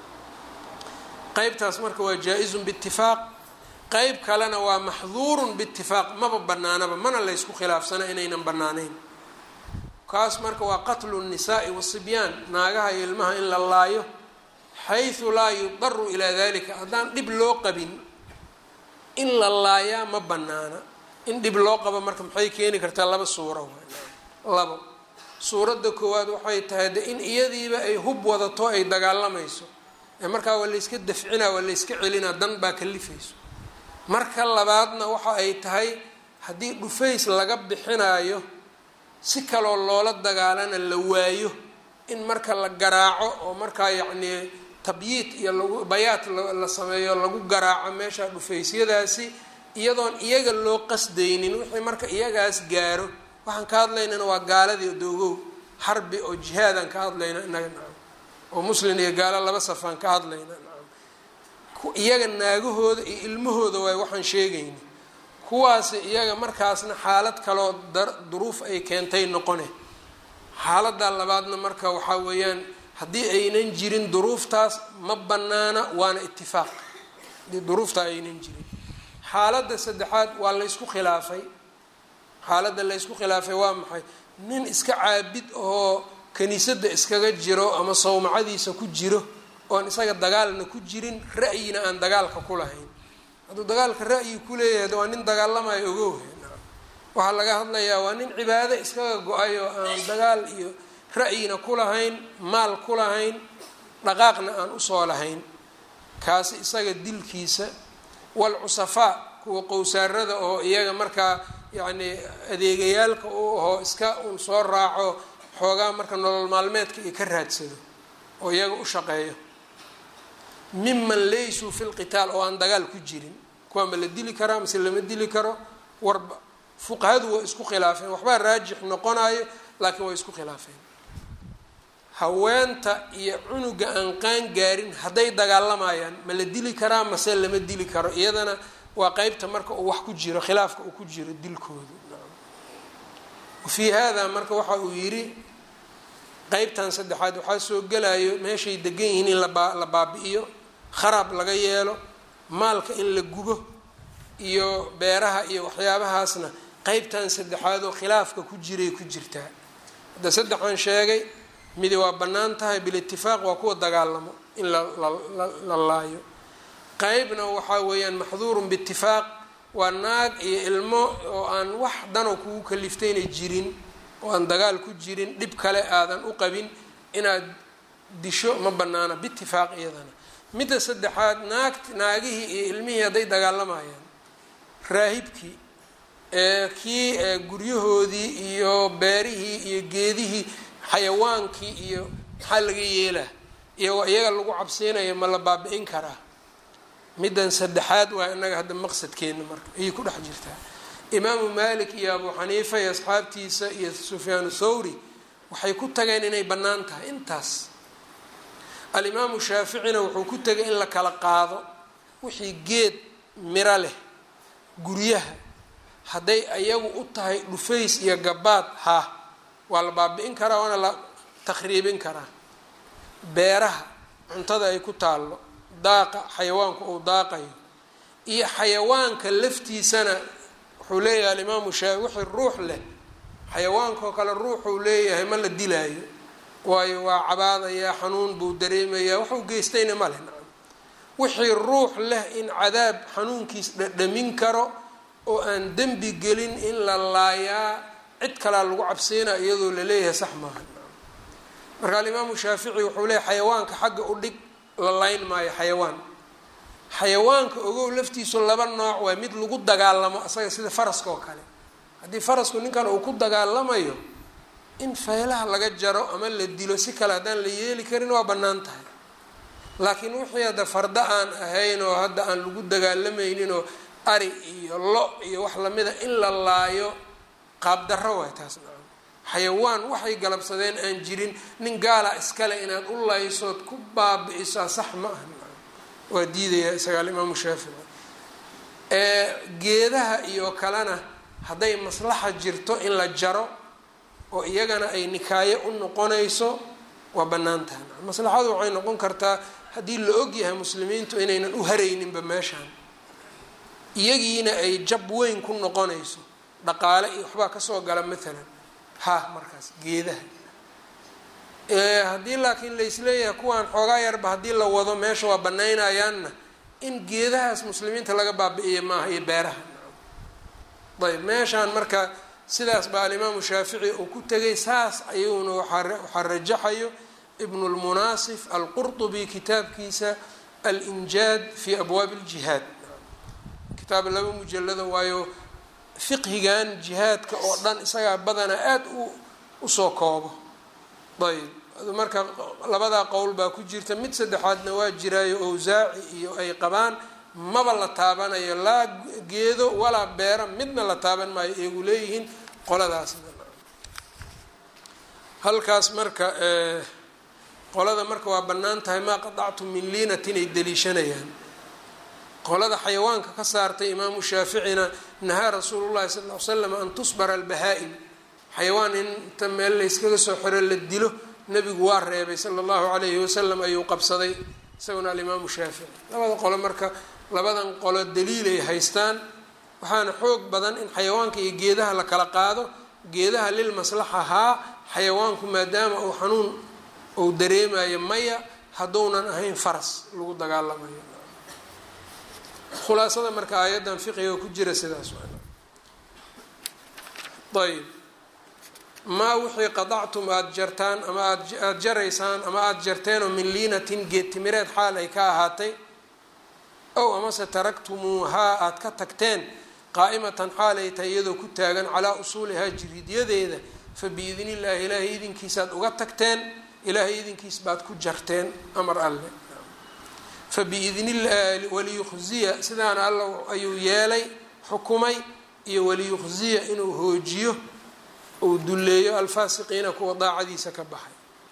qeybtaas marka waa jaa-izun biitifaaq qeyb kalena waa maxduurun biitifaaq maba banaanaba mana laysku khilaafsana inaynan banaanayn kaas marka waa qatlu nnisaai wasibyaan naagaha iyo ilmaha in la laayo xaysu laa yudaru ilaa dalika haddaan dhib loo qabin in la laayaa ma banaana in dhib loo qabo marka maxay keeni kartaa laba suuro labo suuradda koowaad waxay tahay de in iyadiiba ay hub wadato ay dagaalamayso ee markaa waa layska dafcinaa waa layska celinaa dan baa kalifayso marka labaadna waxa ay tahay haddii dhufays laga bixinaayo si kaloo loola dagaalana la waayo in marka la garaaco oo markaa yacnii tabyiid iyo lagu bayaat la sameeyo lagu garaaco meesha dhufaysyadaasi iyadoon iyaga loo qasdaynin wixii marka iyagaas gaaro waxaan ka hadlaynana waa gaaladii doogow xarbi oo jihaadaan ka hadlayna inaga nacam oo muslin iyo gaalo laba safaan ka hadlayna nacam iyaga naagahooda iyo ilmahooda waay waxaan sheegayna kuwaasi iyaga markaasna xaalad kaloo duruuf ay keentay noqone xaaladda labaadna marka waxaa weeyaan haddii aynan jirin duruuftaas ma banaana waana itifaaq haddii duruuftaa aynan jirin xaaladda saddexaad waa laysku khilaafay xaaladda laysku khilaafay waa maxay nin iska caabid oo kiniisadda iskaga jiro ama sawmacadiisa ku jiro oon isaga dagaalna ku jirin ra'yina aan dagaalka ku lahayn hadduu dagaalka ra'yi ku leeyahay waa nin dagaalamayo ogow waxaa laga hadlayaa waa nin cibaado iskaga go-ay oo aan dagaal iyo ra'yina ku lahayn maal ku lahayn dhaqaaqna aan usoo lahayn kaasi isaga dilkiisa walcusafaa kuwa qowsaarada oo iyaga markaa yacni adeegayaalka u ahoo iska uun soo raaco xoogaa marka nolol maalmeedka iyo ka raadsado oo iyaga u shaqeeyo miman laysuu fi lqitaal oo aan dagaal ku jirin kuwaa ma la dili karaa mase lama dili karo warba fuqahadu waa isku khilaafeen waxbaa raajix noqonayo laakiin waa isku khilaafeen haweenta iyo cunuga aan qaan gaarin hadday dagaalamayaan ma la dili karaa mase lama dili karo iyadana waa qeybta marka uu wax ku jiro khilaafka uu ku jiro dilkooda wafii hada marka waxa uu yidhi qeybtan saddexaad waxaa soo gelayo meeshay degan yihiin in la baabi-iyo kharaab laga yeelo maalka in la gubo iyo beeraha iyo waxyaabahaasna qeybtan saddexaad oo khilaafka ku jiray ku jirtaa hadda saddexaan sheegay midi waa bannaan tahay bilitifaaq waa kuwa dagaalamo in la laayo qeybna waxaa weeyaan maxduurun biitifaaq waa naag iyo ilmo oo aan wax danoo kugu kaliftayna jirin oo aan dagaal ku jirin dhib kale aadan u qabin inaad disho ma banaana biitifaaq iyadana midda saddexaad naag naagihii iyo ilmihii hadday dagaalamayaan raahibkii kii guryahoodii iyo beerihii iyo geedihii xayawaankii iyo maxaa laga yeelaa iyo iyaga lagu cabsiinayo ma la baabi-in karaa middan saddexaad waa inaga hadda maqsadkeena marka ayay ku dhex jirtaa imaamu malik iyo abu xaniifa iyo asxaabtiisa iyo sufyaanu thawri waxay ku tageen inay bannaan tahay intaas alimaamu shaaficina wuxuu ku tegay in la kala qaado wixii geed miro leh guryaha hadday ayagu u tahay dhufays iyo gabaad ha waa la baabi-in karaa waana la takhriibin karaa beeraha cuntada ay ku taallo daaqa xayawaanku uu daaqayo iyo xayawaanka laftiisana wuxuu leeyahay alimaamu shaafi wixii ruux leh xayawaankaoo kale ruuxuu leeyahay ma la dilaayo waayo waa cabaadayaa xanuun buu dareemayaa waxuu geystayna ma leh nacam wixii ruux leh in cadaab xanuunkiis dhadhamin karo oo aan dembi gelin in la laayaa cid kalaa lagu cabsiinaa iyadoo laleeyahay sax maaha marka alimaamu shaafici wuxuu leeyahy xayawaanka xagga u dhig la layn maayo xayawaan xayawaanka ogow laftiisu laba nooc waay mid lagu dagaalamo asaga sida faraska oo kale haddii farasku ninkan uu ku dagaalamayo in feelaha laga jaro ama la dilo si kale haddaan la yeeli karin waa bannaan tahay laakiin wixii hadda fardo aan ahayn oo hadda aan lagu dagaalamaynin oo ari iyo lo iyo wax lamida in la laayo qaabdarro waay taas nacam xayawaan waxay galabsadeen aan jirin nin gaala iskale inaad u laysood ku baabi-isaa sax ma aha nacam waa diidaya isaga alimaamu shaafici geedaha iyo kalena hadday maslaxa jirto in la jaro oo iyagana ay nikaayo u noqonayso waa bannaan tahay maslaxadu waxay noqon kartaa haddii la og yahay muslimiintu inaynan u harayninba meeshaan iyagiina ay jab weyn ku noqonayso dhaqaale iyo waxbaa kasoo gala maalan ha markaas geedaha haddii laakiin laisleeyahay kuwaan xoogaa yarba haddii la wado meesha waa banaynayaanna in geedahaas muslimiinta laga baabi-iya maaha iyo beeraha ayb meeshaan marka sidaas baa alimaamu shaafici uu ku tegay saas ayuuna waxaa rajaxayo ibnu lmunaasif alqurطubi kitaabkiisa alinjaad fi abwaabi اljihaad kitaab laba mujalado waayo fiqhigan jihaadka oo dhan isagaa badanaa aada u usoo koobo ayb marka labadaa qowl baa ku jirta mid saddexaadna waa jiraayo owsaaci iyo ay qabaan maba la taabanayo laa geedo walaa beera midna la taaban maayo iyagu leeyihiin qoladaasna halkaas marka qolada marka waa bannaan tahay maa qadactum min liinatin ay daliishanayaan qolada xayawaanka ka saartay imaamu shaaficina nahaa rasuulu llahi sal ll ly slam an tusbara albahaa-im xayawaan inta meel layskaga soo xiro la dilo nebigu waa reebay sala allahu calayhi wasalam ayuu qabsaday isaguna alimaamu shaafici labada qolo marka labadan qolo daliilay haystaan waxaana xoog badan in xayawaanka iyo geedaha la kala qaado geedaha lil maslaxa haa xayawaanku maadaama uu xanuun uu dareemayo maya hadduunan ahayn faras lagu dagaalamayo khulaasada marka aayaddan fiqiga ku jira sidaas ayb maa wixii qadactum aada jartaan ama aada jaraysaan ama aada jarteenoo min liinatin geed timireed xaal ay ka ahaatay ow amase taraktumuuhaa aada ka tagteen qaa'imatan xaal ay tahay iyadoo ku taagan calaa usuulihaa jiridyadeeda fa biidni illaahi ilaahay idinkiisaad uga tagteen ilaahay idinkiis baad ku jarteen amar alle fa biidnillahi waliyukhziya sidaana alla ayuu yeelay xukumay iyo waliyukhziya inuu hoojiyo uu dulleeyo alfaasiqiina kuwa daacadiisa ka baxay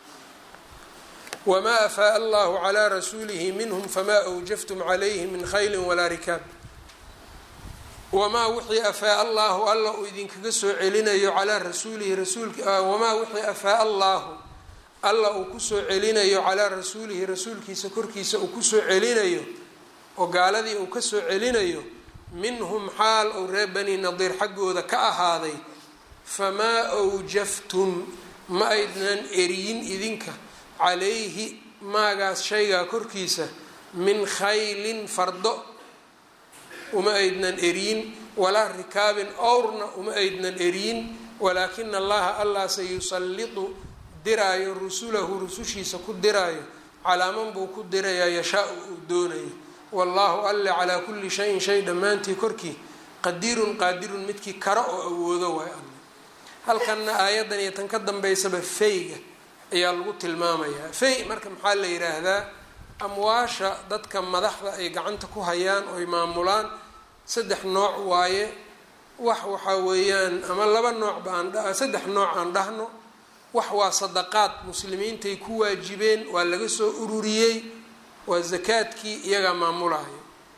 wamaa afaaa allahu calaa rasuulihi minhum famaa awjaftum calayhi min khayli walaa rikaab wamaa wixii afaaa allahu alla uu idinkaga soo celinayo calaa rasuulihi rasuulka wamaa wixii afaaa allahu alla uu kusoo celinayo calaa rasuulihi rasuulkiisa korkiisa uu kusoo celinayo oo gaaladii uu kasoo celinayo minhum xaal ou reer bani nadiir xaggooda ka ahaaday famaa awjaftum ma aydnan eriyin idinka calayhi maagaas shaygaa korkiisa min khaylin fardo uma aydnan eriyin walaa rikaabin owrna uma aydnan eriyin walaakina allaha allah sayusallitu diraayo rusulahu rusushiisa ku diraayo calaaman buu ku dirayaa yashaa-u uu doonayo wallaahu alle calaa kulli shayin shay dhammaantii korkii qadiirun qaadirun midkii kara oo awoodo waay alle halkanna aayaddan iyo tan ka dambeysaba feyga ayaa lagu tilmaamayaa fey marka maxaa la yidhaahdaa amwaasha dadka madaxda ay gacanta ku hayaan oy maamulaan saddex nooc waaye wax waxaa weeyaan ama laba noocba aan saddex nooc aan dhahno wax waa sadaqaad muslimiintay ku waajibeen waa laga soo ururiyey waa zakaadkii iyagaa maamulayo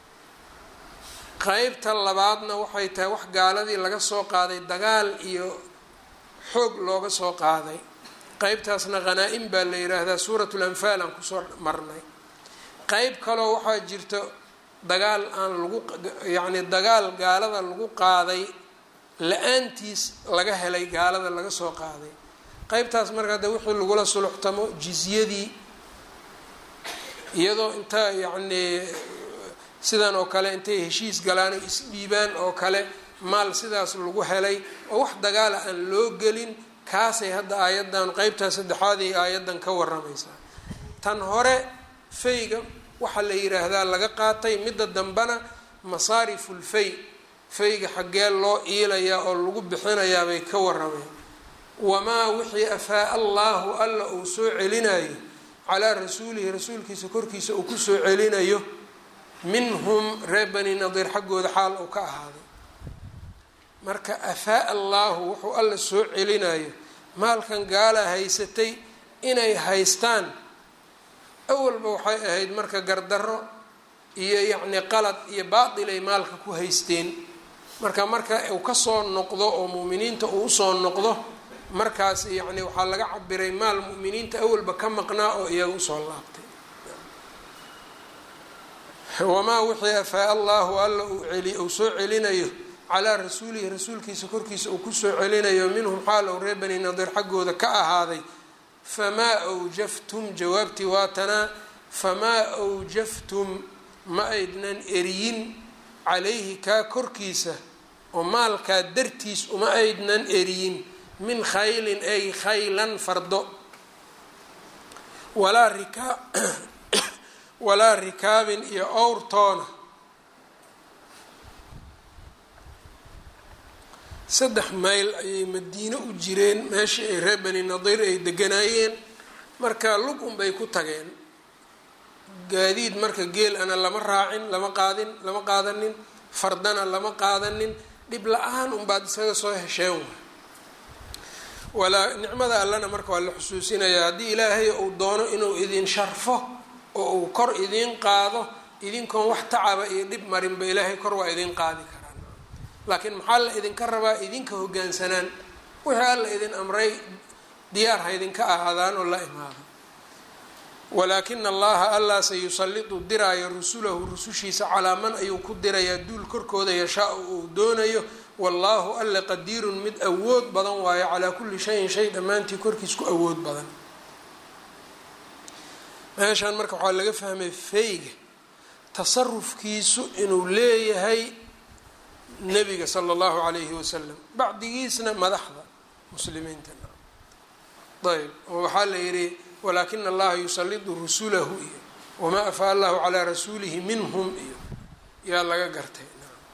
qeybta labaadna waxay tahay wax gaaladii laga soo qaaday dagaal iyo xoog looga soo qaaday qeybtaasna hanaa-im baa la yidhaahdaa suuratul anfaal aan kusoo marnay qeyb kaloo waxaa jirta dagaal aan lagu yacni dagaal gaalada lagu qaaday la-aantiis laga helay gaalada laga soo qaaday qeybtaas marka hadde wixii lagula suluxtamo jizyadii iyadoo inta yacnii sidan oo kale intay heshiis galaan oo isdhiibaan oo kale maal sidaas lagu helay oo wax dagaala aan loo gelin kaasay hadda aayaddan qeybtaa saddexaad ay aayaddan ka waramaysaa tan hore fayga waxaa la yiraahdaa laga qaatay midda dambena masaariful fay fayga xaggee loo iilayaa oo lagu bixinayaa bay ka warameen wamaa wixii afaa allaahu alla uu soo celinayo calaa rasuulihi rasuulkiisa korkiisa uu kusoo celinayo minhum reer bani nadiir xaggooda xaal uu ka ahaaday marka afaa allaahu wuxuu alla soo celinayo maalkan gaala haysatay inay haystaan awalba waxay ahayd marka gardarro iyo yacni qalad iyo baatil ay maalka ku haysteen marka marka uu kasoo noqdo oo mu'miniinta uu usoo noqdo markaas yacni waxaa laga cabiray maal mu'miniinta awalba ka maqnaa oo iyaga usoo laabtay wamaa wixii afaa allahu alla uu soo celinayo calaa rasuulihi rasuulkiisa korkiisa uu kusoo celinayo minhum xaal ou reer bani nadiir xaggooda ka ahaaday famaa awjaftum jawaabtii waatanaa famaa awjaftum ma aydnan eriyin calayhi kaa korkiisa oo maalkaa dartiis uma aydnan eriyin min khaylin ay khaylan fardo walaa rikaa walaa rikaabin iyo owrtoona saddex mayl ayay madiine u jireen meeshii ay reer bani nadiir ay deganaayeen marka lug unbay ku tageen gaadiid marka geel ana lama raacin lama qaadin lama qaadanin fardana lama qaadanin dhib la-aan unbaad isaga soo hesheen walaa nicmada allana marka waa la xusuusinayaa haddii ilaahay uu doono inuu idin sharfo oo uu kor idiin qaado idinkoon wax tacaba iyo dhib marinba ilaahay kor waa idin qaadi karaan laakiin maxaa la idinka rabaa idinka hogaansanaan wixii alla idin amray diyaar ha idinka ahaadaan oo la imaado walaakina allaha allah sayusalitu diraayo rusulahu rusushiisa calaa man ayuu ku dirayaa duul korkooda yashaa-u uu doonayo wallaahu alle qadiirun mid awood badan waayo calaa kulli shayin shay dhammaantii korkiis ku awood badan meeshaan marka waxaa laga fahmay feyga tasarufkiisu inuu leeyahay nebiga sala allahu calayhi wasalam bacdigiisna madaxda muslimiinta ayb oo waxaa la yidhi walaakina allaha yusalidu rusulahu iyo wamaa afaa allahu calaa rasuulihi minhum iyo yaa laga gartay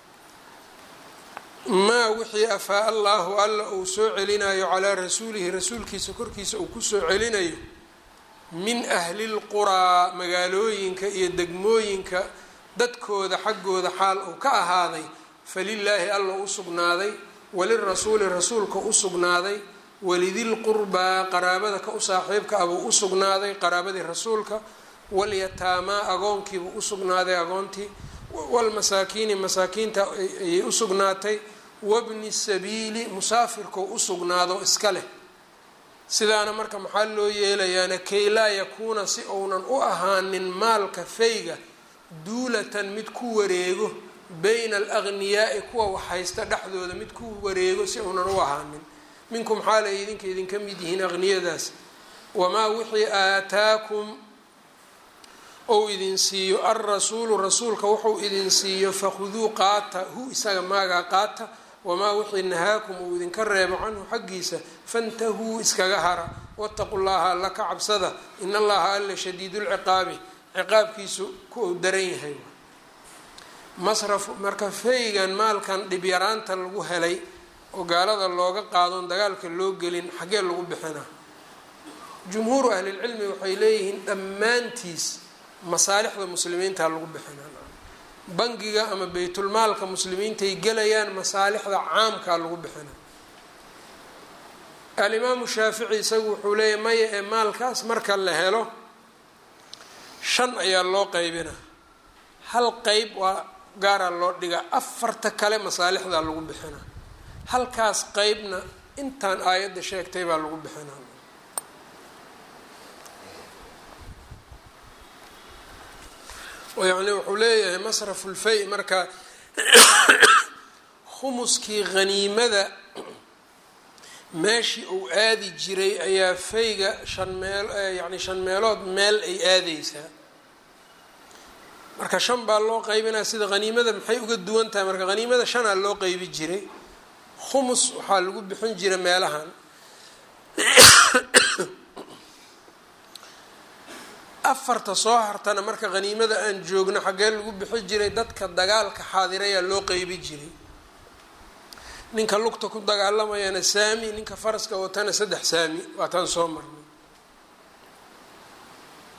maa wixii afaa allahu alla uu soo celinayo calaa rasuulihi rasuulkiisa korkiisa uu kusoo celinayo min ahli lquraa magaalooyinka iyo degmooyinka dadkooda xaggooda xaal uu ka ahaaday falilaahi alla u sugnaaday walirasuuli rasuulka u sugnaaday walidilqurbaa qaraabada ka u saaxiibka abuu u sugnaaday qaraabadii rasuulka walyataamaa agoonkiibuu u sugnaaday agoontii walmasaakiini masaakiinta ayay u sugnaatay wabni sabiili musaafirkoo u sugnaado iska leh sidaana marka maxaa loo yeelayaana kay laa yakuuna si uunan u ahaanin maalka fayga duulatan mid ku wareego bayna alagniyaai kuwa waxhaysta dhexdooda mid ku wareego si uunan u ahaanin minkum xaalay idinka idinka mid yihiin aqniyadaas wamaa wixii aataakum ou idin siiyo alrasuulu rasuulka wuxuu idin siiyo fakhuduu qaata hu isaga maagaa qaata wamaa wixii nahaakum uu idinka reebo canhu xaggiisa fantahuu iskaga hara wataqu llaha alla ka cabsada in allaha alla shadiidulciqaabi ciqaabkiisu ku uu daran yahay masraf marka faygan maalkan dhibyaraanta lagu helay oo gaalada looga qaadon dagaalka loo gelin xaggee lagu bixinaa jumhuuru ahlilcilmi waxay leeyihiin dhammaantiis masaalixda muslimiinta lagu bixinaa bangiga ama baytulmaalka muslimiintay gelayaan masaalixda caamkaa lagu bixinaa alimaamu shaafici isagu wuxuu leeyahy maya ee maalkaas marka la helo shan ayaa loo qeybinaa hal qeyb waa gaaraa loo dhigaa afarta kale masaalixdaa lagu bixinaa halkaas qeybna intaan aayadda sheegtay baa lagu bixinaa yacni wuxuu leeyahay masrafulfay marka khumuskii haniimada meeshii uu aadi jiray ayaa fayga shan meel yacni shan meelood meel ay aadeysaa marka shan baa loo qaybinaya sida haniimada maxay uga duwan tahay marka haniimada shanaa loo qeybi jiray khumus waxaa lagu bixin jira meelahan afarta soo hartana marka haniimada aan joogno xaggee lagu bixi jiray dadka dagaalka xaadirayaa loo qeybi jiray ninka lugta ku dagaalamayana saami ninka faraska watana saddex saami waataan soo marnay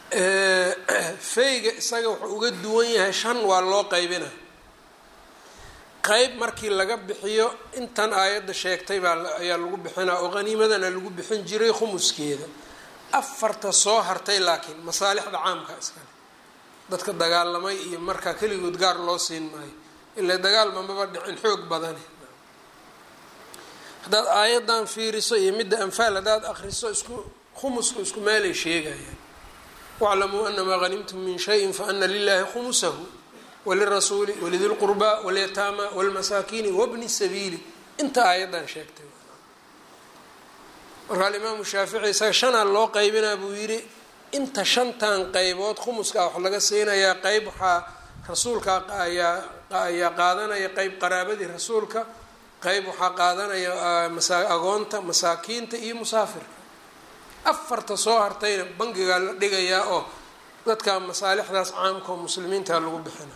feyga isaga wuxuu uga duwan yahay shan waa loo qaybina qeyb markii laga bixiyo intan aayadda sheegtay baa ayaa lagu bixinaa oo qaniimadana lagu bixin jiray khumuskeeda afarta soo hartay laakiin masaalixda caamka iskale dadka dagaalamay iyo markaa keligood gaar loo siin maayo ilaa dagaalba maba dhicin xoog badane haddaad aayaddan fiiriso iyo midda anfaal haddaad akriso isku khumuska isku meelay sheegayaan waclamuu anamaa hanimtum min shayin faana lilahi khumusahu walirasuuli walidi lqurbaa walyataama walmasaakiini wabni sabiili inta aayaddan sheegtay marka alimaamu shaafici isaga shanaa loo qaybinaa buu yidhi inta shantan qeybood khumuska wax laga siinayaa qeyb waxaa rasuulka ayaa ayaa qaadanaya qeyb qaraabadii rasuulka qeyb waxaa qaadanaya agoonta masaakiinta iyo musaafirka afarta soo hartayna bangigaa la dhigayaa oo dadka masaalixdaas caamka oo muslimiinta lagu bixina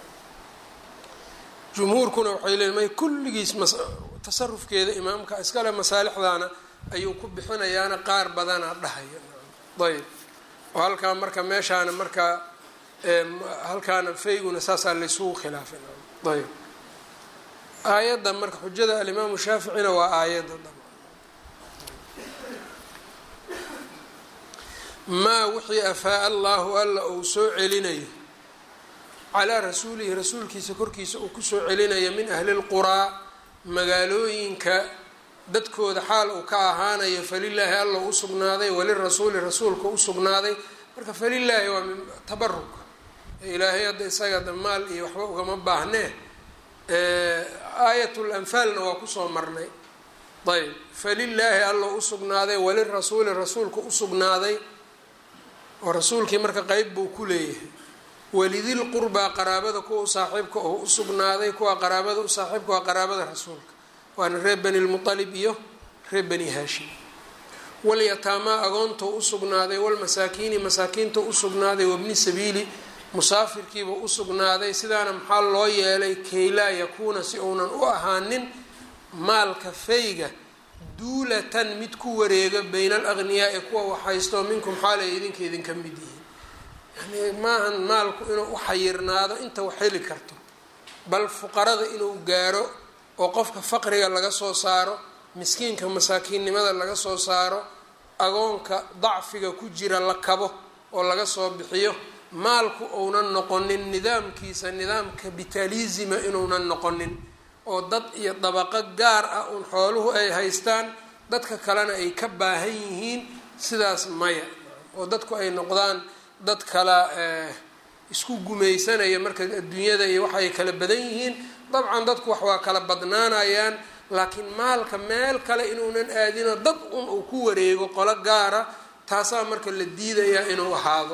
jumhuurkuna waxay leeyiin may kulligiis tasarufkeeda imaamka iskale masaalixdaana ayuu ku bixinayaana qaar badanaa dhahaya ayb oo halkaa marka meeshaana markaa halkaana fayguna saasaa laysugu khilaafay ayb aayadda marka xujada alimaamu shaaficina waa aayadda maa wixii afaa allahu alla uu soo celinayo calaa rasuulihi rasuulkiisa korkiisa uu kusoo celinayo min ahli lquraa magaalooyinka dadkooda xaal uu ka ahaanayo falilaahi alla u sugnaaday walirasuuli rasuulka u sugnaaday marka falilaahi waa min tabaruk ilaahay hadda isaga damaal iyo waxba ugama baahnee aayatul anfaalna waa kusoo marnay ayb falilaahi alla u sugnaaday walirasuuli rasuulka u sugnaaday oo rasuulkii marka qeyb buu ku leeyahay walidil qurbaa qaraabada kuwa u saaxiibka oo u sugnaaday kuwa qaraabada u saaxiibka waa qaraabada rasuulka waana reer bani lmualib iyo reer bani haashim walyataamaa agoontoo u sugnaaday walmasaakiini masaakiinta u sugnaaday wabni sabiili musaafirkiiba u sugnaaday sidaana maxaa loo yeelay kaylaa yakuuna si uunan u ahaanin maalka fayga duulatan mid ku wareega bayna alaqniyaai kuwa waxhaysto minkum xaalay idinka idinka mid yihiin yani maahan maalku inuu u xayirnaado inta wax heli karto bal fuqarada inuu gaaro oo qofka faqriga laga soo saaro miskiinka masaakiinnimada laga soo saaro agoonka dacfiga ku jira la kabo oo laga soo bixiyo maalku uunan noqonin nidaamkiisa nidaam kapitalisima inuunan noqonin oo dad iyo dabaqo gaar ah uun xooluhu ay haystaan dadka kalena ay ka baahan yihiin sidaas maya oo dadku ay noqdaan dad kala isku gumaysanaya marka adduunyada iyo waxay kala badan yihiin dabcan dadku wax waa kala badnaanayaan laakiin maalka meel kale inuunan aadino dad un uu ku wareego qolo gaara taasaa marka la diidayaa inuu ahaado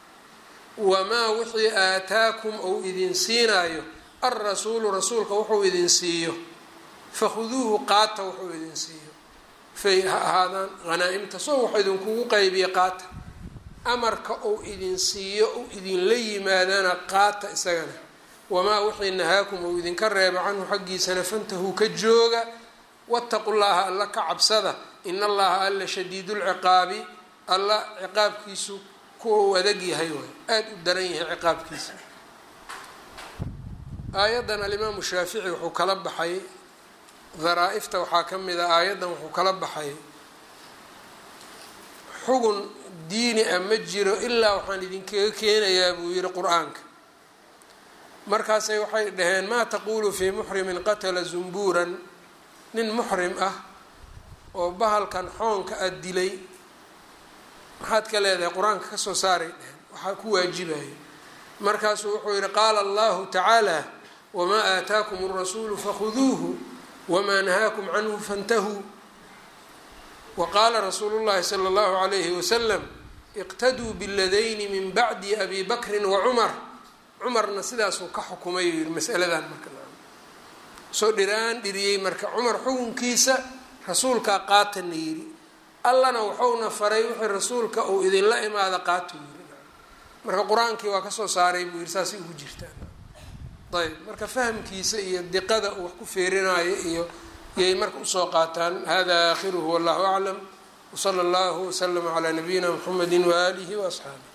wamaa wixii aataakum ou idin siinaayo alrasuulu rasuulka wuxuu idin siiyo fakhuduuhu qaata wuxuu idin siiyo fay ha ahaadaan hanaa-imta soo wax idinkugu qaybiya qaata amarka uu idin siiyo uu idinla yimaadana qaata isagana wamaa wixii nahaakum uu idinka reeba canhu xaggiisana fantahuu ka jooga wattaqu llaha alla ka cabsada in allaha alla shadiidulciqaabi alla ciqaabkiisu kuwa uu adag yahay waay aada u daran yahay ciqaabkiisa aayaddan alimaamu shaafici wuxuu kala baxay daraa-ifta waxaa ka mid a aayaddan wuxuu kala baxay xugun diini ah ma jiro ilaa waxaan idinkaga keenayaa buu yihi qur-aanka markaasay waxay dhaheen maa taquulu fii muxrimin qatala zumbuuran nin muxrim ah oo bahalkan xoonka a dilay maxaad ka leedahay qur-aanka kasoo saaray dheheen waxaa ku waajibaya markaasuu wuxuu yihi qaala allahu tacaala wamaa aataakum alrasuulu fakhuduuhu wamaa nahaakum canhu fantahuu wa qaala rasuulu llahi sala allahu alayhi wasalam iqtaduu biladayni min bacdi abi bakrin wa cumar cumarna sidaasuu ka xukumay uu yihi masaladan marka soo dhiraan dhiriyey marka cumar xukunkiisa rasuulkaa qaatana yidhi allana wuxuuna faray wixii rasuulka uu idinla imaada qaatuu yiri marka qur-aankii waa kasoo saaray buu yihi saasay ugu jirtaan ayb marka fahamkiisa iyo diqada uu wax ku feerinaayo iyo yay marka usoo qaataan hada aakhiruhu wallahu aclam wsala allahu waslama calaa nabiyina mxamedi waaalihi waasxaabi